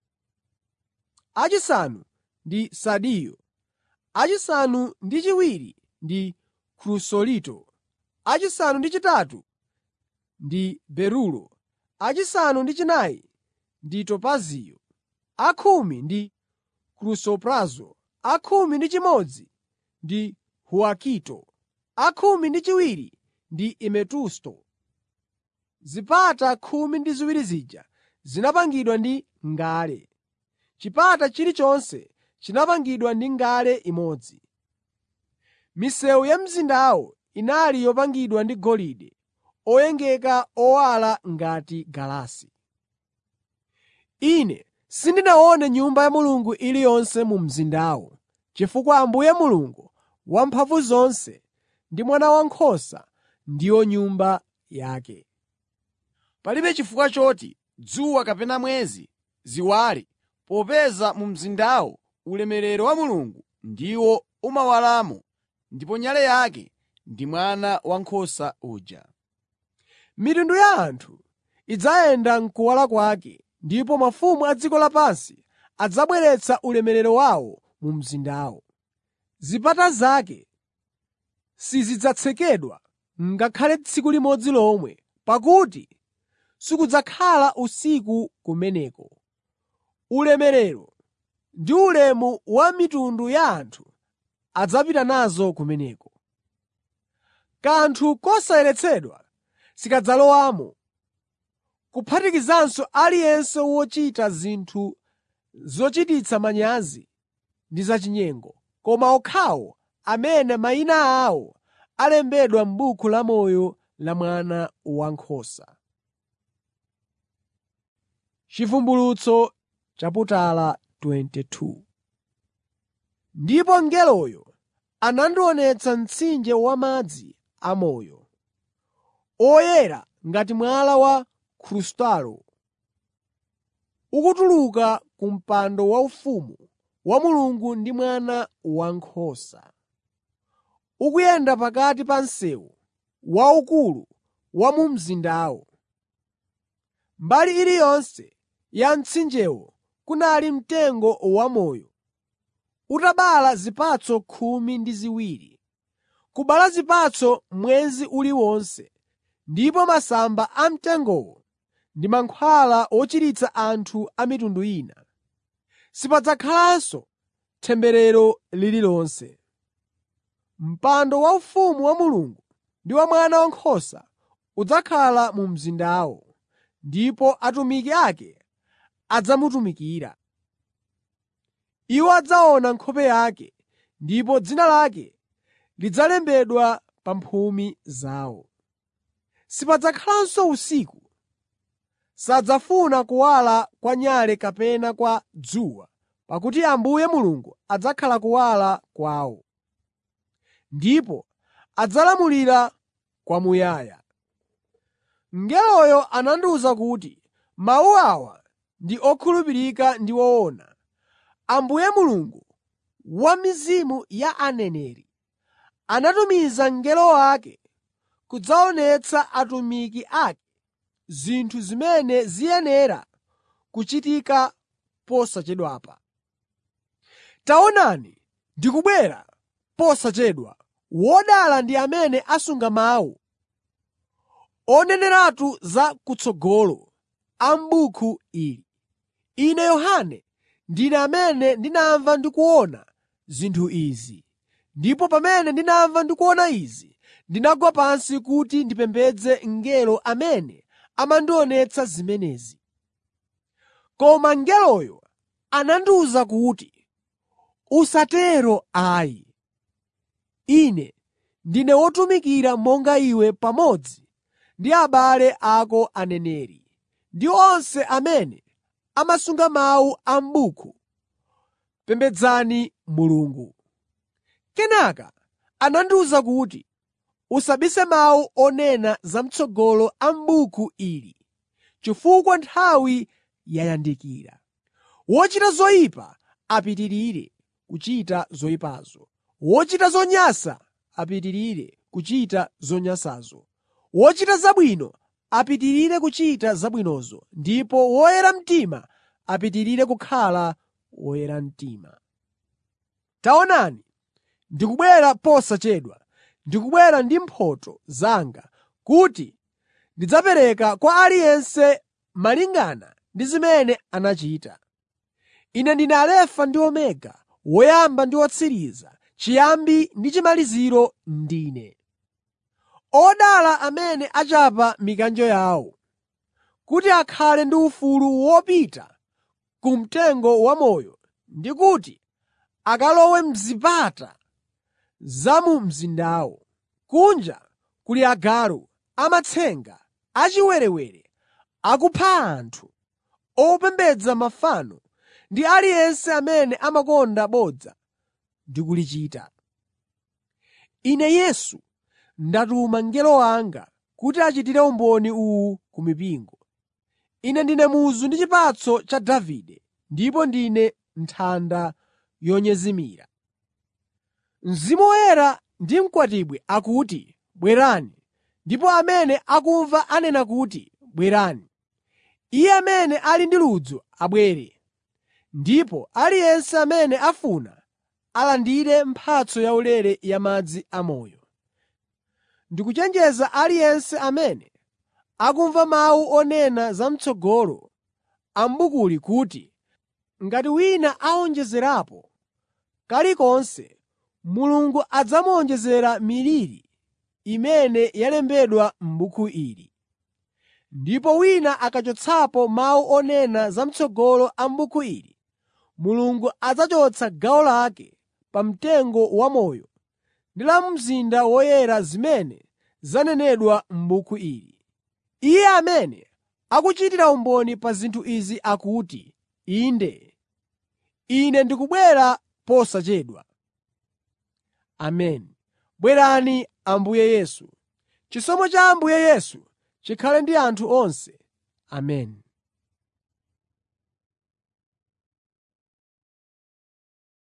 achisanu ndi sardiyo, achisanu ndi chiwiri ndi krusolito, achisanu ndi chitatu ndi berulo, achisanu ndi chinayi ndi topaziyo, akhumi ndi krusoprazo, akhumi ndi chimodzi ndi huwakito, akhumi ndi chiwiri ndi ametusto. Zipata khumi ndi ziwiri zija zinapangidwa ndi ngale. Chipata chilichonse chinapangidwa ndi ngale imodzi. Misewu ya mzindawo inali yopangidwa ndi golide oyengeka owala ngati galasi. Ine sindinaone Nyumba ya Mulungu iliyonse mu mzindawo, chifukwa Ambuye Mulungu Wamphamvuzonse ndi Mwana Wankhosa ndiwo Nyumba yake. Palibe chifukwa choti dzuwa kapena mwezi ziwale popeza mu mzindawo ulemerero wa Mulungu ndiwo umawalamo ndipo nyale yake ndi Mwana Wankhosa uja. Mitundu ya anthu idzayenda m'kuwala kwake, ndipo mafumu a dziko lapansi adzabweretsa ulemerero wawo mu mzindawo. Zipata zake sizidzatsekedwa ngakhale tsiku limodzi lomwe, pakuti sikudzakhala usiku kumeneko. Ulemerero ndi ulemu wa mitundu ya anthu adzapita nazo kumeneko. Kanthu kosayeretsedwa sikadzalowamo, kuphatikizanso aliyense wochita zinthu zochititsa manyazi ndi zachinyengo, koma okhawo amene mayina awo alembedwa m'buku lamoyo la Mwana Wankhosa. Chivumbulutso chaputala 22 Ndipo mngeloyo anandionetsa mtsinje wamadzi amoyo, oyera ngati mwala wa krustalo, ukutuluka ku mpando waufumu wa Mulungu ndi Mwana Wankhosa. Ukuyenda pakati pa msewu waukulu wa mu mzindawo. Mbali iliyonse ya mtsinjewo kunali mtengo wamoyo, utabala zipatso khumi ndi ziwiri, kubala zipatso mwezi uliwonse, ndipo masamba a mtengowo ndi mankhwala ochiritsa anthu a mitundu ina. Sipadzakhalanso temberero lililonse. Mpando waufumu wa Mulungu ndi wa Mwana Wankhosa udzakhala mu mzindawo, ndipo atumiki ake adzamutumikira. Iwo adzaona nkhope yake, ndipo dzina lake lidzalembedwa pa mphumi zawo. Sipadzakhalanso usiku. Sadzafuna kuwala kwa nyale kapena kwa dzuwa, pakuti Ambuye Mulungu adzakhala kuwala kwawo. Ndipo adzalamulira kwamuyaya. Mngeloyo anandiwuza kuti, “Mawu awa ndi okhulupirika ndi owona. Ambuye Mulungu wa mizimu ya aneneri anatumiza mngelo wake kudzaonetsa atumiki ake zinthu zimene ziyenera kuchitika posachedwapa. Taonani, ndikubwera posachedwa. Wodala ndi amene asunga mawu oneneratu za kutsogolo a m'buku ili. Ine Yohane ndine amene ndinamva ndi kuona zinthu izi. Ndipo pamene ndinamva ndi kuona izi, ndinagwa pansi kuti ndipembedze mngelo amene amandionetsa zimenezi. Koma mngeloyo anandiwuza kuti, “Usatero ayi. Ine ndine wotumikira monga iwe pamodzi ndi abale ako aneneri ndi onse amene amasunga mawu a m'buku. Pembedzani Mulungu.” Kenaka anandiwuza kuti, “Usabise mawu onena zam'tsogolo a m'buku ili, chifukwa nthawi yayandikira. Wochita zoyipa apitirire kuchita zoyipazo, wochita zonyansa apitirire kuchita zonyansazo, wochita zabwino apitirire kuchita zabwinozo, ndipo woyera mtima apitirire kukhala woyera mtima. Taonani, ndikubwera posachedwa. Ndikubwera ndi mphotho zanga kuti ndidzapereka kwa aliyense malingana ndi zimene anachita. Ine ndine Alefa ndi Omega, woyamba ndi wotsiriza, chiyambi ndi chimaliziro ndine. Odala amene achapa mikanjo yawo, kuti akhale ndi ufulu wopita ku mtengo wamoyo ndi kuti akalowe m'zipata za mu mzindawo. Kunja kuli agalu amatsenga achiwerewere akupha anthu, opembedza mafano ndi aliyense amene amakonda bodza ndi kulichita. Ine Yesu ndatuma mngelo wanga kuti achitire umboni uwu ku mipingo. Ine ndine muzu ndi chipatso cha Davide ndipo ndine nthanda yonyezimira. Mzimu Woyera ndi mkwatibwi akuti, “Bwerani!” Ndipo amene akumva anena kuti, “Bwerani!” Iye amene ali ndi ludzu abwere, ndipo aliyense amene afuna alandire mphatso yaulere ya madzi amoyo. Ndikuchenjeza aliyense amene akumva mawu onena zam'tsogolo a m'bukuli kuti ngati wina awonjezerapo kalikonse, Mulungu adzamuwonjezera miliri imene yalembedwa m'buku ili. Ndipo wina akachotsapo mawu onena zam'tsogolo a m'buku ili, Mulungu adzachotsa gawo lake pa mtengo wamoyo ndi la mu mzinda woyera zimene zanenedwa m'buku ili. Iye amene akuchitira umboni pa zinthu izi akuti, “Inde, Ine ndikubwera posachedwa.” Ameni. Bwerani Ambuye Yesu. Chisomo cha Ambuye Yesu chikhale ndi anthu onse. Ameni.